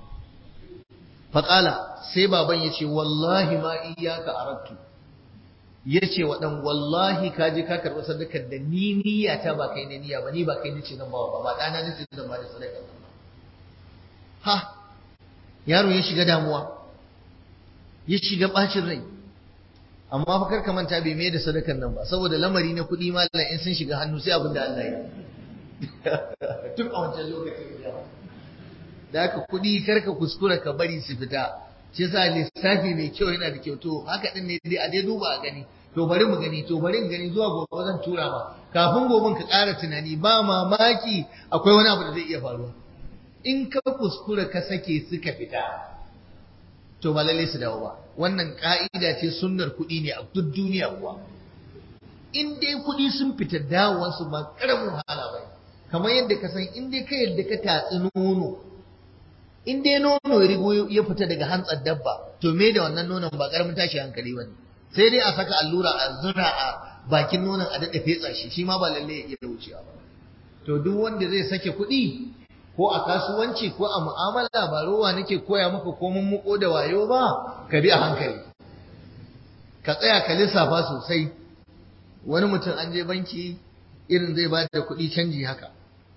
faƙala sai baban ya ce wallahi ma iyaka arattu ya ce wa ɗan wallahi ka je ka karɓi sadakar da ni niyya ta ba kai ne niyya ba ni ba kai nace zan ba ba ba ɗana nace zan ba da sadakar ha yaro ya shiga damuwa ya shiga bacin rai amma fa karka manta bai mai da sadakar nan ba saboda lamari na kuɗi mallan in sun shiga hannu sai abin da Allah ya tun a wancan lokacin da haka kuɗi karka kuskura ka bari su fita shi yasa lissafi mai kyau yana da kyau to haka din ne dai a dai duba a gani to bari mu gani to bari mu gani zuwa gobe zan tura ma kafin goben ka ƙara tunani ba mamaki akwai wani abu da zai iya faruwa in ka kuskura ka sake suka fita to ba lalle su dawo ba wannan ka'ida ce sunnar kuɗi ne a duk duniya kuwa in dai kuɗi sun fita dawowansu ba karamin wahala ba kamar yadda ka san in dai ka yadda ka tatsi nono in dai nono ya rigo ya fita daga hantsar dabba to me da wannan nonon ba karamin tashi hankali ba ne sai dai a saka allura a zura a bakin nonon a daɗa fetsa shi shi ma ba lalle ya iya wucewa ba to duk wanda zai sake kuɗi ko a kasuwanci ko a mu'amala ba rowa nake koya maka ko mun muko da wayo ba ka bi a hankali ka tsaya ka lissafa sosai wani mutum an je banki irin zai ba da kuɗi canji haka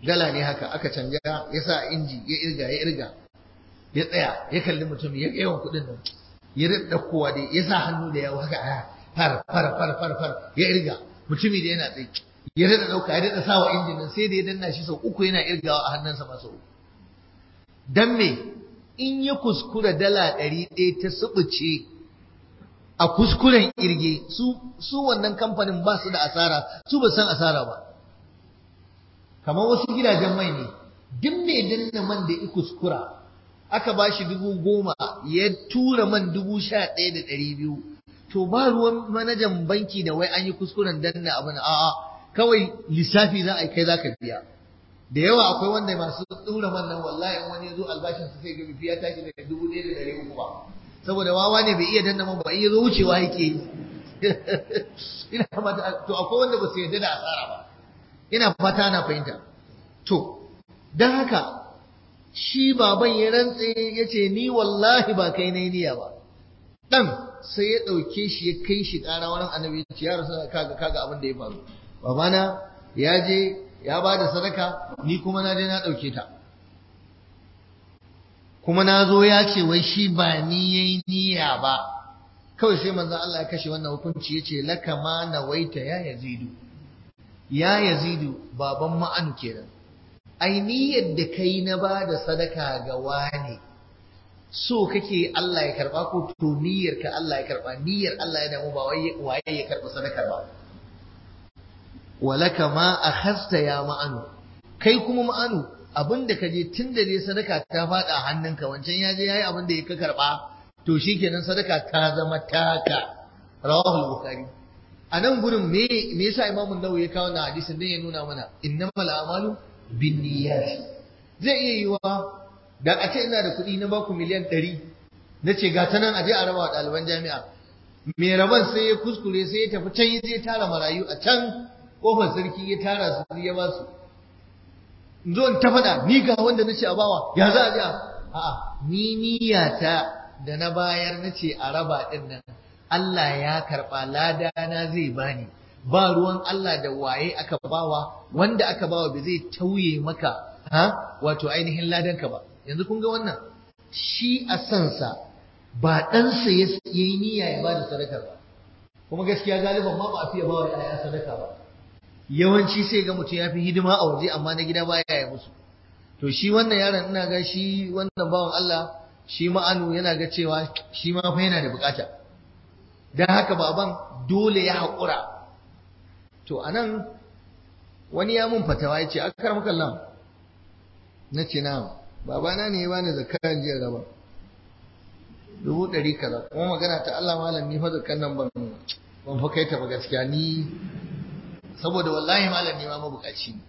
dala ne haka aka canja ya sa inji ya irga ya irga ya tsaya ya kalli mutum ya yawan kuɗin nan ya rida kowa da ya sa hannu da yawa haka far far far far far ya irga mutumi da yana tsaye ya rida dauka ya rida sawa injin nan sai da ya danna shi sau uku yana irgawa a hannunsa ma sau uku dan me in ya kuskura dala ɗari ɗaya ta subuce a kuskuren irge su su wannan kamfanin ba su da asara su ba san asara ba kamar wasu gidajen mai ne duk mai danna man da ya kuskura aka ba shi dubu goma ya tura man dubu sha ɗaya da ɗari biyu to ba ruwan manajan banki da wai an yi kuskuren danna abin a'a kawai lissafi za a yi kai za ka biya da yawa akwai wanda masu ɗura man nan wallahi in wani ya zo albashin su sai ga bifi ya tashi daga dubu ɗaya da ɗari uku ba saboda wawa ne bai iya danna man ba in ya zo wucewa yake yi ina fata to akwai wanda ba su yarda da asara ba ina fata na fahimta to don haka shi baban ya rantse ya ce ni wallahi ba kai na niyya ba ɗan sai ya ɗauke shi ya kai shi ƙara wurin annabi ya ce ya rasu kaga kaga abin da ya faru babana ya je ya ba da sadaka ni kuma na je na ɗauke ta kuma na zo ya ce wai shi ba ni yayi niyya ba kawai sai manzon Allah ya kashe wannan hukunci ya ce laka ma nawaita ya yazidu ya yazidu baban ma'anu kenan ai niyyar da kai na ba da sadaka ga wani so kake Allah ya karba ko to niyyar ka Allah ya karba niyyar Allah ya damu ba wai waye ya karba sadakar ba walaka ma akhasta ya ma'anu kai kuma ma'anu abinda ka je tunda ne sadaka ta fada hannunka wancan ya je yayi abinda ya ka karba to shikenan sadaka ta zama taka rawahu bukhari a nan gurin me me yasa imamu nawawi ya kawo na hadisin din ya nuna mana innamal a'malu binniyat zai iya yiwa da a ce ina da kuɗi na baku miliyan ɗari na ce ga ta nan a je a raba wa ɗaliban jami'a mai raban sai ya kuskure sai ya tafi can ya je tara marayu a can kofar sarki ya tara su ya ba su in zo in ta faɗa ni ga wanda na ce a bawa ya za a je a'a ni niyyata da na bayar na ce a raba ɗin nan Allah ya karɓa lada na zai bani ba ruwan Allah da waye aka bawa wanda aka bawa ba zai tauye maka ha wato ainihin ladanka ba yanzu kun ga wannan shi a sansa ba ɗansa ya yi niyya ya bada sadakar ba kuma gaskiya galiban ma ba a fiye bawa ya sadaka ba yawanci sai ga mutum ya fi hidima a waje amma na gida baya ya musu to shi wannan yaron ina ga shi wannan bawan Allah shi ma'anu yana ga cewa shi ma fa yana da bukata dan haka baban dole ya haƙura to anan wani ya mun fatawa ya ce akar makallam na ce na babana ne ya bani zakaran jiya raba dubu ɗari kaza kuma magana ta Allah malam ni fa zakan nan ban ban fa kai ta ba gaskiya ni saboda wallahi malam ne ma mabukaci ne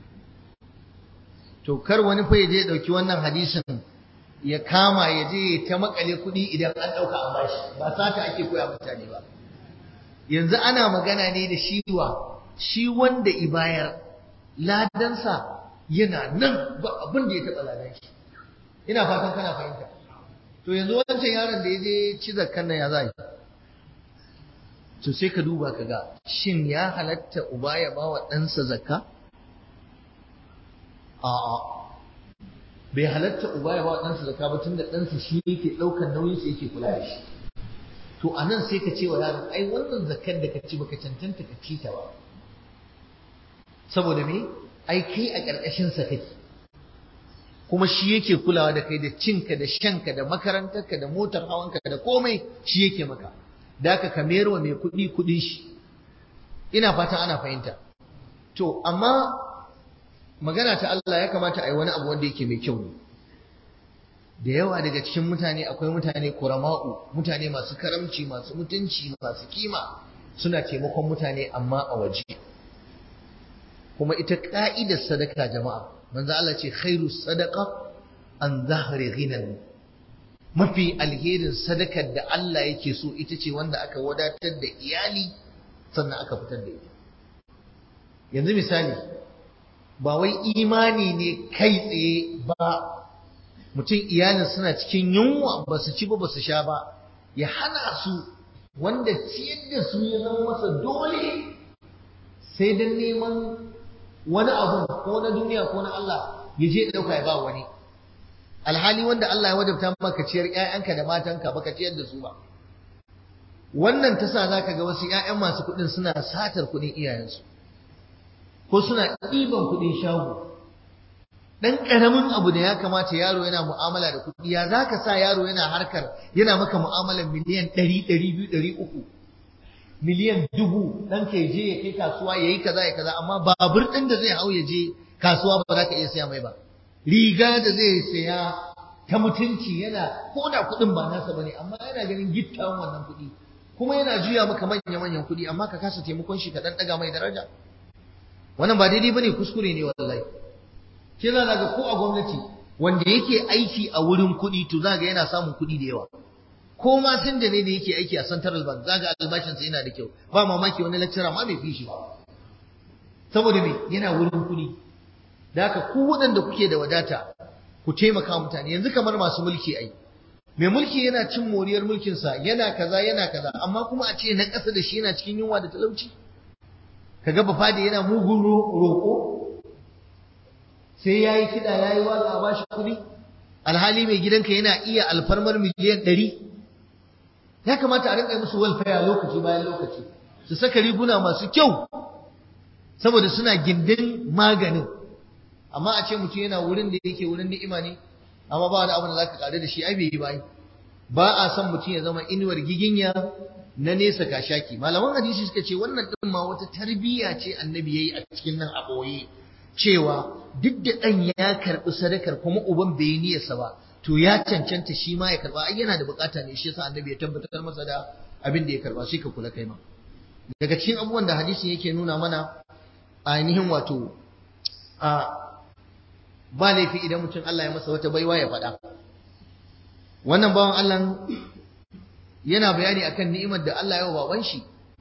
to kar wani fa ya je dauki wannan hadisin ya kama ya je ta makale kuɗi idan an ɗauka an bashi ba sata ake koya mutane ba yanzu ana magana ne da shi wa shi wanda ibayar ladansa yana nan ba abin da ya taɓa ladan shi ina fatan kana fahimta to yanzu wancan yaron da ya je ci zakkan nan ya za to sai ka duba ka ga shin ya halatta uba ya ba wa ɗansa zakka a'a bai halatta uba ya ba wa ɗansa zakka ba tunda ɗansa shi yake ɗaukar nauyinsa yake kula da shi to a nan sai ka ce wa yaron ai wannan zakkar da ka ci baka cancanta ka ci ta ba saboda me ai kai a ƙarƙashinsa kake kuma shi yake kulawa da kai da cinka da shanka da makarantarka da motar hawanka da komai shi yake maka da ka kamar wa mai kuɗi kuɗin shi ina fatan ana fahimta to amma magana ta Allah ya kamata a yi wani abu wanda yake mai kyau ne da yawa daga cikin mutane akwai mutane kurama'u mutane masu karamci masu mutunci masu kima suna taimakon mutane amma a waje kuma ita ka'idar sadaka jama'a manzo Allah ce khairu sadaqa an zahri ghinan mafi alherin sadakar da Allah yake so ita ce wanda aka wadatar da iyali sannan aka fitar da ita yanzu misali ba wai imani ne kai tsaye ba mutum iyalin suna cikin yunwa ba su ci ba ba su sha ba ya hana su wanda ciyar da su ya zama masa dole sai don neman wani abu ko na duniya ko na Allah ya je ɗauka ya ba wani alhali wanda Allah ya wajabta maka ciyar ƴaƴanka da matanka baka ciyar da su ba wannan ta sa zaka ga wasu ƴaƴan masu kuɗin suna satar kuɗin iyayensu ko suna ɗiban kuɗin shago dan karamin abu da ya kamata yaro yana mu'amala da kuɗi ya zaka sa yaro yana harkar yana maka mu'amalar miliyan 100 200 300 miliyan dubu dan ka je ya kai kasuwa yayi kaza ya kaza amma babur din da zai hau ya je kasuwa ba za ka iya saya mai ba riga da zai saya ta mutunci yana ko da kuɗin ba nasa bane amma yana ganin gittawan wannan kuɗi kuma yana juya maka manya manyan kuɗi amma ka kasa taimakon shi ka dan daga mai daraja wannan ba daidai bane kuskure ne wallahi ke za ga ko a gwamnati wanda yake aiki a wurin kuɗi to za ga yana samun kuɗi da yawa ko ma sun da ne da yake aiki a central bank za ga albashinsa yana da kyau ba mamaki wani lecturer ma bai fi shi ba saboda me yana wurin kuɗi da haka ku waɗanda kuke da wadata ku taimaka mutane yanzu kamar masu mulki ai mai mulki yana cin moriyar mulkinsa yana kaza yana kaza amma kuma a ce na ƙasa da shi yana cikin yunwa da talauci kaga bafade yana mugun roƙo sai ya yi kiɗa ya yi waƙa a bashi kuɗi alhali mai gidanka yana iya alfarmar miliyan ɗari ya kamata a rinƙa musu walfaya lokaci bayan lokaci su saka riguna masu kyau saboda suna gindin maganin amma a ce mutum yana wurin da yake wurin ni'ima ne amma ba wani abu da za ka ƙare da shi ai bai yi ba ba a son mutum ya zama inuwar giginya na nesa kashaki malaman hadisi suka ce wannan ɗin ma wata tarbiyya ce annabi ya yi a cikin nan a ɓoye cewa duk da ɗan ya karɓi sadakar kuma uban bai yi niyyarsa ba to ya cancanta shi ma ya karɓa ai yana da bukata ne shi yasa annabi ya tabbatar masa da abin da ya karɓa shi ka kula kai ma daga cikin abubuwan da hadisin yake nuna mana ainihin wato a ba laifi idan mutum Allah ya masa wata baiwa ya faɗa wannan bawan Allah yana bayani akan ni'imar da Allah ya wa baban shi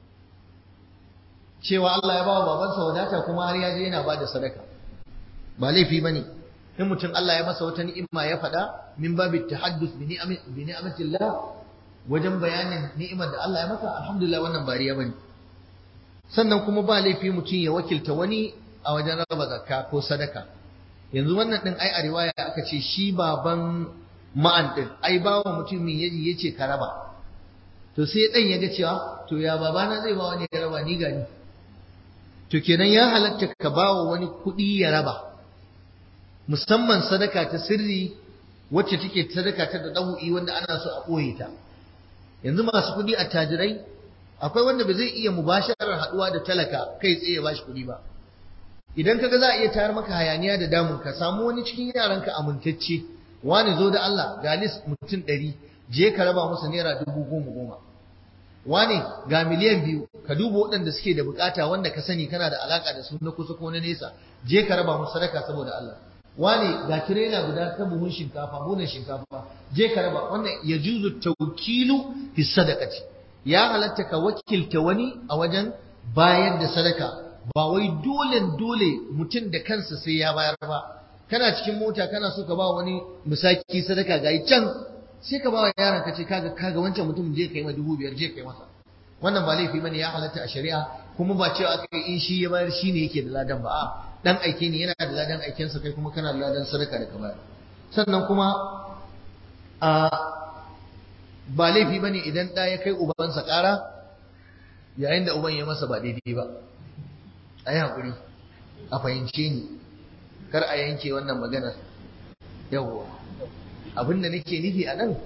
cewa Allah ya ba wa babansa wadata kuma har ya je yana ba da sadaka ba laifi bane in mutum Allah ya masa wata ni'ima ya faɗa min babi tahaddus bi bi ni'matillah wajen bayanin ni'imar da Allah ya masa alhamdulillah wannan bariya bane sannan kuma ba laifi mutum ya wakilta wani a wajen raba zakka ko sadaka yanzu wannan din ai a riwaya aka ce shi baban ma'an din ai bawa mutumin yaji yace ka raba to sai dan ya ga cewa to ya babana zai ba wani ya raba ni gani to kenan ya halatta ka bawa wani kuɗi ya raba musamman sadaka ta sirri wacce take sadaka ta da ɗahu'i wanda ana so a ɓoye ta yanzu masu kuɗi a tajirai akwai wanda ba zai iya mubasharar haɗuwa da talaka kai tsaye ya bashi kuɗi ba idan kaga za a iya tayar maka hayaniya da damun ka samu wani cikin yaranka amintacce wani zo da Allah ga list mutum ɗari je ka raba musu naira dubu goma goma wane ga miliyan biyu ka duba waɗanda suke da bukata wanda ka sani kana da alaka da su na kusa ko na nesa je ka raba musu sadaka saboda Allah wane ga tirela guda ta buhun shinkafa buhunan shinkafa je ka raba wannan ya juzu tawkilu fi sadaqati ya halatta ka wakilta wani a wajen bayar da sadaka ba wai dole dole mutum da kansa sai ya bayar ba kana cikin mota kana so ka ba wani misaki sadaka ga can sai ka ba wa yaron ka ce kaga kaga wancan mutum je kai ma dubu biyar je kai masa wannan ba laifi bane ya halatta a shari'a kuma ba cewa aka yi in shi ya bayar shi ne yake da ladan ba a dan aike ne yana da ladan aiken sa kai kuma kana da ladan sadaka da ka bayar sannan kuma a ba laifi bane idan da ya kai ubansa ƙara yayin da uban ya masa ba daidai ba a yi haƙuri a fahimce ni kar a yanke wannan maganar yawwa abin da nake nufi a nan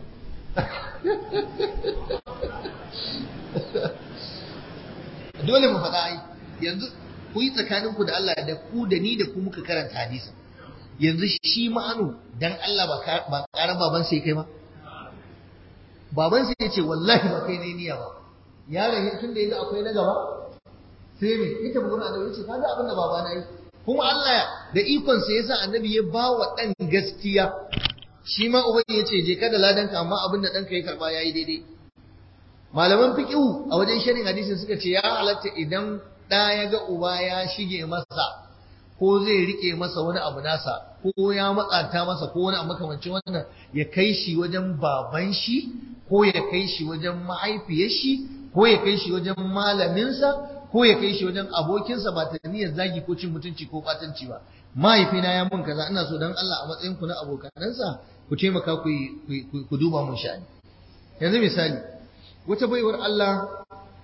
dole mu faɗa ai yanzu ku yi tsakaninku da Allah da ku da ni da ku muka karanta hadisin yanzu shi ma'anu dan Allah ba ƙaran baban sai kai ba baban sai ya ce wallahi ba kai ne niyya ba yaron tun da yanzu akwai na gaba sai me ita bugun annabi ya ce kaga abin da baba na yi kuma Allah da ikon sa yasa annabi ya ba wa dan gaskiya shi ma uban ya ce je kada ladanka amma abin da ɗanka ya karɓa ya yi daidai malaman fiƙihu a wajen sharin hadisin suka ce ya halatta idan ɗa ya ga uba ya shige masa ko zai riƙe masa wani abu nasa ko ya matsanta masa ko wani abu makamancin wannan ya kai shi wajen baban shi ko ya kai shi wajen mahaifiyar shi ko ya kai shi wajen malaminsa ko ya kai shi wajen abokinsa ba ta niyyar zagi ko cin mutunci ko batanci ba mahaifina ya mun kaza ina so dan Allah a matsayin ku na abokanansa ku taimaka ku ku duba mun sha'ani yanzu misali wata baiwar Allah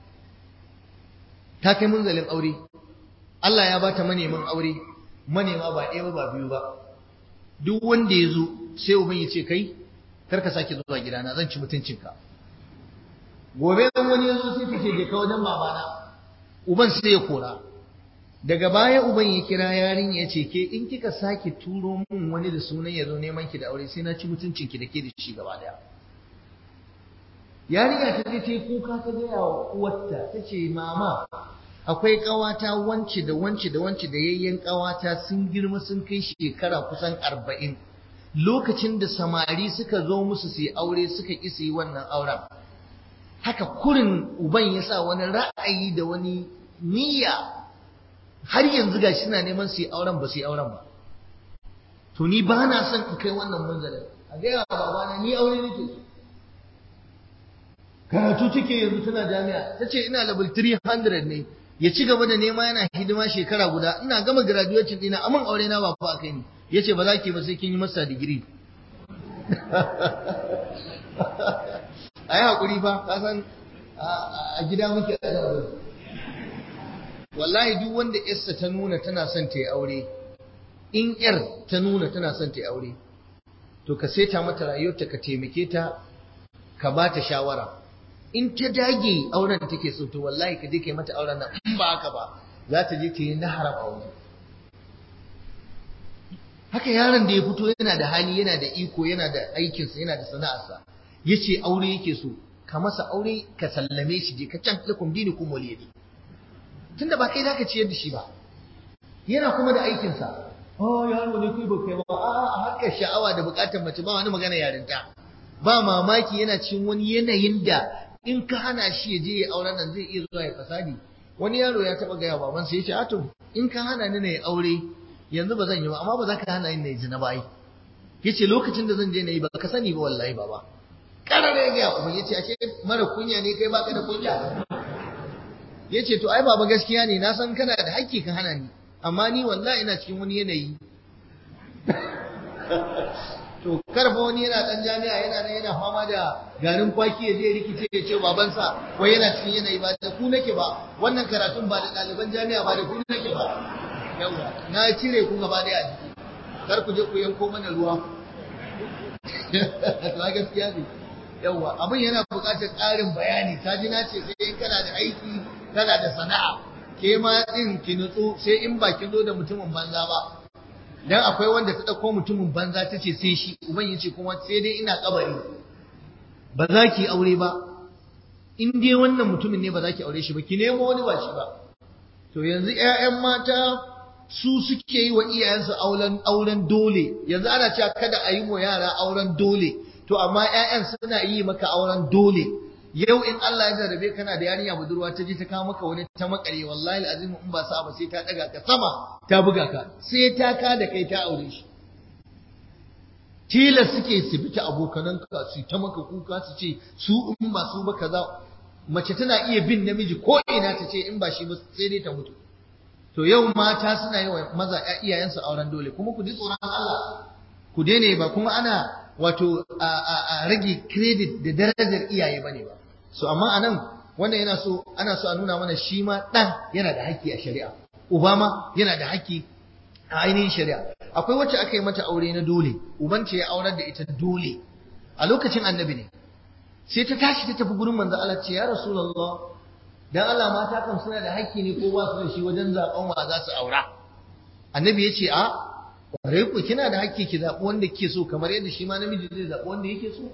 ta kai munzalin aure Allah ya bata manemin aure manema ba ɗaya ba biyu ba duk wanda ya zo sai uban ya ce kai kar ka sake zuwa gidana zan ci mutuncinka gobe dan wani ya zo sai ta ce je ka wajen babana uban sai ya kora daga baya uban ya kira yarin ya ce ke in kika sake turo min wani da sunan ya zo neman ki da aure sai na ci mutuncinki da ke da shi gaba daya yarinya ta je ta yi kuka ta gaya wa uwarta ta ce mama akwai ƙawata wance da wance da wance da yayyen ƙawata sun girma sun kai shekara kusan arba'in lokacin da samari suka zo musu su yi aure suka ƙi su yi wannan auren haka kurin uban ya sa wani ra'ayi da wani niyya har yanzu gashi suna neman su yi auren ba su yi auren ba to ni ba na son in kai wannan manzalin a gaya wa babana ni aure nake so karatu take yanzu tana jami'a ta ce ina level 300 ne ya ci gaba da nema yana hidima shekara guda ina gama graduation dina amin aure na ba fa kai ni yace ba za ki ba sai kin yi masa digiri ayi hakuri fa ka san a gida muke a wallahi duk wanda yarsa ta nuna tana son ta yi aure in yar ta nuna tana son ta yi aure to ka saita mata rayuwarta ka taimake ta ka ba ta shawara in ta dage auren da take so to wallahi ka je kai mata auren nan in ba haka ba za ta je ta yi na haram aure haka yaron da ya fito yana da hali yana da iko yana da aikinsa yana da sana'arsa yace aure yake so ka masa aure ka sallame shi je ka can lakum dinukum waliyadi tunda ba kai zaka ciyar da shi ba yana kuma da aikinsa oh yaro ne kai ba kai ba a'a a harkar sha'awa da bukatar mace ba wani magana yarinta ba mamaki yana cikin wani yanayin da in ka hana shi ya je ya auren nan zai iya zuwa ya fasadi wani yaro ya taba gaya baban sai ya ce ato in ka hana ni na yi aure yanzu ba zan yi ba amma ba za ka hana ni na yi zina ba ai yace lokacin da zan je na yi ba ka sani ba wallahi baba karare ya gaya kuma yace ashe mara kunya ne kai baka da kunya yace to ai baba gaskiya ne na san kana da hakki ka hana ni amma ni wallahi ina cikin wani yanayi to karfa wani yana dan jami'a yana nan yana fama da garin kwaki ya je rikice ya ce babansa wai yana cikin yanayi ba da ku nake ba wannan karatun ba da ɗaliban jami'a ba da ku nake ba yawa na cire ku gaba daya a jiki kar ku je ku yanko mana ruwa to gaskiya ne yawa abin yana buƙatar ƙarin bayani ta ji na ce sai in kana da aiki kana da sana'a ke ma din ki nutsu sai in ba kin zo da mutumin banza ba dan akwai wanda ta dauko mutumin banza ta ce sai shi uban yace kuma sai dai ina kabari ba za ki aure ba in dai wannan mutumin ne ba za ki aure shi ba ki nemo wani ba shi ba to yanzu ƴaƴan mata su suke yi wa iyayensu auren auren dole yanzu ana cewa kada a yi wa yara auren dole to amma ƴaƴan suna yi maka auren dole yau in Allah ya jarrabe kana da yarinya budurwa ta je ta kawo maka wani ta makare wallahi alazim in ba sa ba sai ta daga ka sama ta buga ka sai ta ka da kai ta aure shi tilas suke su bi ta abokanan ka su ta maka kuka su ce su in ba su ba kaza mace tana iya bin namiji ko ina ta ce in ba shi ba sai dai ta mutu to yau mata suna yi wa maza iyayensu auren dole kuma ku ji tsoron Allah ku daina ba kuma ana wato a rage credit da darajar iyaye bane ba so amma anan wannan yana so ana so a nuna mana shi ma dan yana da haƙƙi a shari'a uba ma yana da haƙƙi a ainihin shari'a akwai wacce aka yi mata aure na dole uban ce ya aurar da ita dole a lokacin annabi ne sai ta tashi ta tafi gurin manzo Allah ce ya rasulullah dan Allah mata kan suna da haƙƙi ne ko ba su da shi wajen zaben wa za su aura annabi ya ce a ƙwarai ku kina da haƙƙi ki zaɓi wanda kike so kamar yadda shi ma namiji zai zaɓi wanda yake so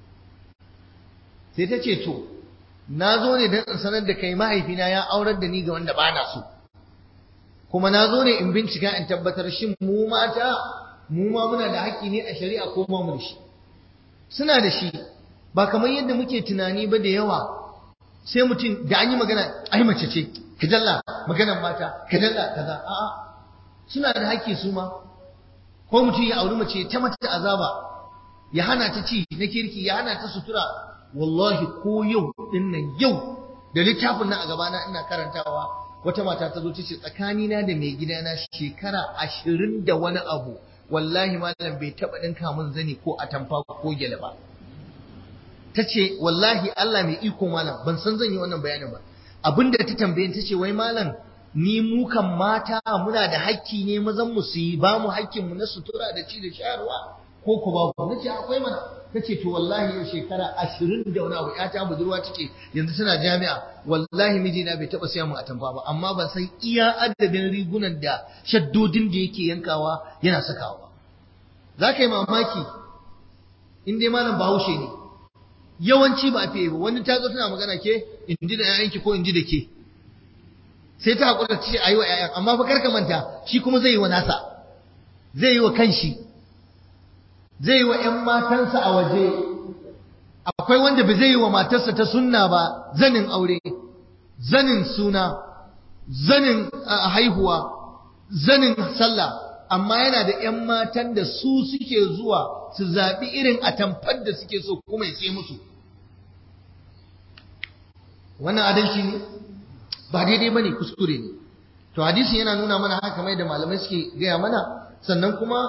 sai ta ce to na zo ne don in sanar da kai mahaifina ya aurar da ni ga wanda ba na so kuma na zo ne in bincika in tabbatar shin mu mata mu ma muna da haƙƙi ne a shari'a ko ma mu da shi suna da shi ba kamar yadda muke tunani ba da yawa sai mutum da an yi magana ai mace ce kajalla maganar mata kajalla kaza a'a suna da haƙƙi su ma ko mutum ya auri mace ta mata azaba ya hana ta ci na kirki ya hana ta sutura wallahi ko yau din nan yau da littafin nan a gabana ina karantawa wata mata ta zo ta ce tsakanina da mai gidana shekara ashirin da wani abu wallahi malam bai taɓa ɗinka min zani ko atamfa ko gyale ba ta ce wallahi Allah mai iko malam ban san zan yi wannan bayanin ba abinda ta tambaye ta ce wai malam ni mu kan mata muna da hakki ne mazan mu su yi ba mu hakkin mu na sutura da ci da shayarwa ko ku ba ku nace akwai mana tace to wallahi yau shekara 20 da wani abu ta budurwa take yanzu tana jami'a wallahi mijina bai taba siya mu atamfa ba amma ban san iya adadin rigunan da shaddodin da yake yankawa yana sakawa ba za ka yi mamaki in dai malam bahaushe ne yawanci ba a fiye ba wani ta zo tana magana ke in ji da 'ya'yanki ko in ji da ke sai ta haƙura ta ce a yi wa 'ya'yan amma fa karka manta shi kuma zai yi wa nasa zai yi wa kanshi zai yi wa 'yan matansa a waje akwai wanda ba zai yi wa matarsa ta sunna ba zanin aure zanin suna zanin haihuwa zanin sallah amma yana da 'yan matan da su suke zuwa su zaɓi irin atamfar da suke so kuma ya sai musu wannan adalci ne ba daidai ba ne kuskure ne to hadisin yana nuna mana haka mai da malamai suke gaya mana sannan kuma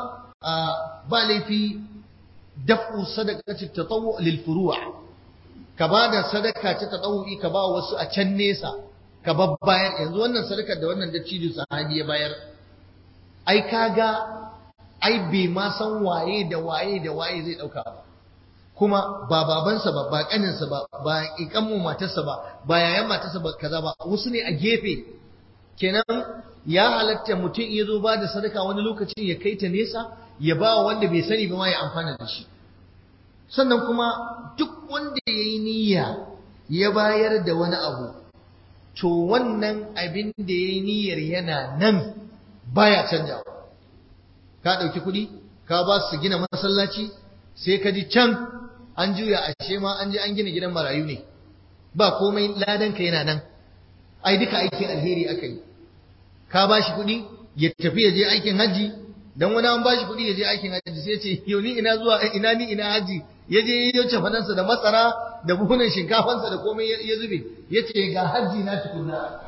ba laifi daf'u sadaqati tatawwu lil furu' ka ba da sadaka ta tatawwi ka ba wasu a can nesa ka babbayar yanzu wannan sadakar da wannan dattijo sahabi ya bayar ai kaga ai bai ma san waye da waye da waye zai dauka ba kuma ba babansa ba ba kaninsa ba ba ikanmu matarsa ba ba yayan matarsa ba kaza ba wasu ne a gefe kenan ya halatta mutum ya zo ba da sadaka wani lokacin ya kai ta nesa ya ba wanda bai sani ba ma ya amfana da shi sannan kuma duk wanda ya yi niyya ya bayar da wani abu to wannan abin da ya yi niyyar yana nan baya canjawa ka ɗauki kuɗi ka ba su gina masallaci sai ka ji can an juya ashe ma an je an gina gidan marayu ne ba komai ladanka yana nan ai duka aikin alheri aka yi ka ba shi kuɗi ya tafi ya je aikin hajji dan wani an ba shi kuɗi ya je aikin hajji sai ce yau ni ina zuwa ina ni ina hajji ya je ya yi fadansa da masara da buhunan shinkafansa da komai ya zube ya ce ga hajji na tukunna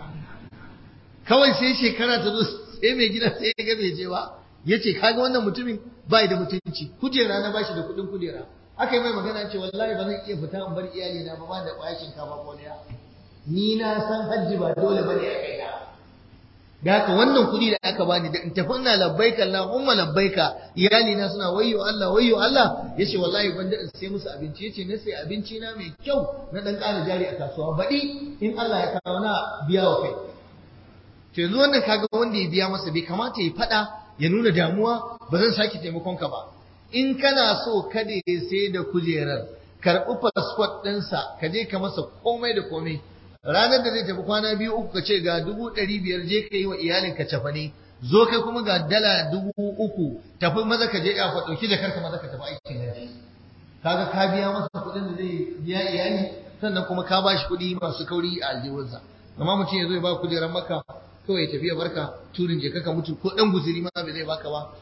kawai sai shekara ta zo sai mai gida sai ya ga bai je ba ya ce kaga wannan mutumin bai da mutunci kujera na bashi da kuɗin kujera aka yi mai magana ce wallahi ba zan iya fita in bar iyali na ba ba da ƙwayar shinkafa ko ɗaya ni na san hajji ba dole ba ne a kai na da haka wannan kuɗi da aka bani da in tafi ina labbaika Allahumma labbaika iyali na suna wayyo Allah wayyo Allah yace wallahi ban da sai musu abinci yace na sai abinci na mai kyau na dan ƙara jari a kasuwa baɗi in Allah ya kawo na biya wa kai to yanzu wannan kaga wanda ya biya masa bai kamata ya faɗa ya nuna damuwa ba zan sake taimakon ka ba in kana so kada ya sai da kujerar karɓi fasfot ɗinsa ka je ka masa komai da komai ranar da zai tafi kwana biyu uku ka ce ga dubu ɗari biyar je ka yi wa iyalinka cafane zo kai kuma ga dala dubu uku tafi maza ka je ya fa ɗauki da karka maza ka tafi aikin haji kaga ka biya masa kuɗin da zai biya iyali sannan kuma ka bashi kuɗi masu kauri a aljihunsa amma mutum ya zo ya ba kujerar maka kawai ya tafi ya barka turin je ka mutu ko ɗan guzuri ma bai zai baka ba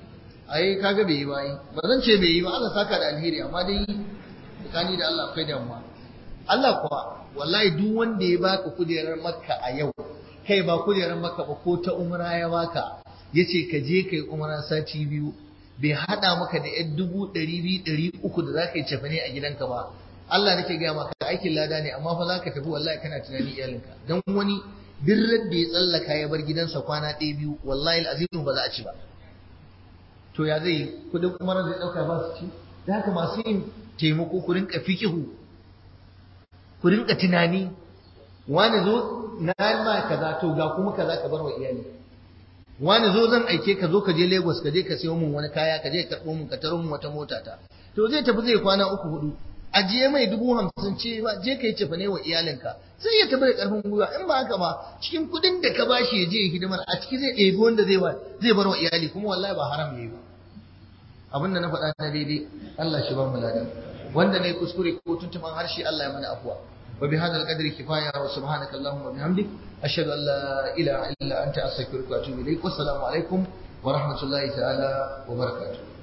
ai kaga bai yi ba yi ba zan ce bai yi ba Allah saka da alheri amma dai tsakani da Allah akwai damuwa Allah kuwa wallahi duk wanda ya baka kujerar makka a yau kai ba kujerar makka ba ko ta umra ya baka yace ka je kai umra sati biyu bai hada maka da yan dubu ɗari biyu ɗari uku da za ka yi cefane a gidanka ba Allah nake gaya maka aikin lada ne amma fa za ka tafi wallahi kana tunani iyalinka dan wani duk da ya tsallaka ya bar gidansa kwana ɗaya biyu wallahi azimu ba za a ci ba to ya zai kudin umar zai ɗauka ba su ci da haka masu yin taimako ku rinka fikihu ku rinka tunani wani zo na ma kaza to ga kuma kaza ka bar wa iyali wani zo zan aike ka zo ka je Lagos ka je ka sayo min wani kaya ka je ka karɓo min ka taro min wata mota ta to zai tafi zai kwana uku hudu ajiye mai dubu hamsin ce ba je ka yi cefane wa iyalinka sai ya tafi da karfin gwiwa in ba haka ba cikin kudin da ka bashi ya je ya hidimar a ciki zai ɗebi wanda zai zai bar wa iyali kuma wallahi ba haram yayi ba abin da na faɗa na daidai Allah shi ba mu ladan wanda ne kuskure ko tuntuman harshe Allah ya mana afuwa wa bi hadal qadri kifaya wa subhanaka allahumma wa bihamdik ashhadu an la ilaha illa anta astaghfiruka wa atubu ilaik wassalamu alaikum wa rahmatullahi ta'ala wa barakatuh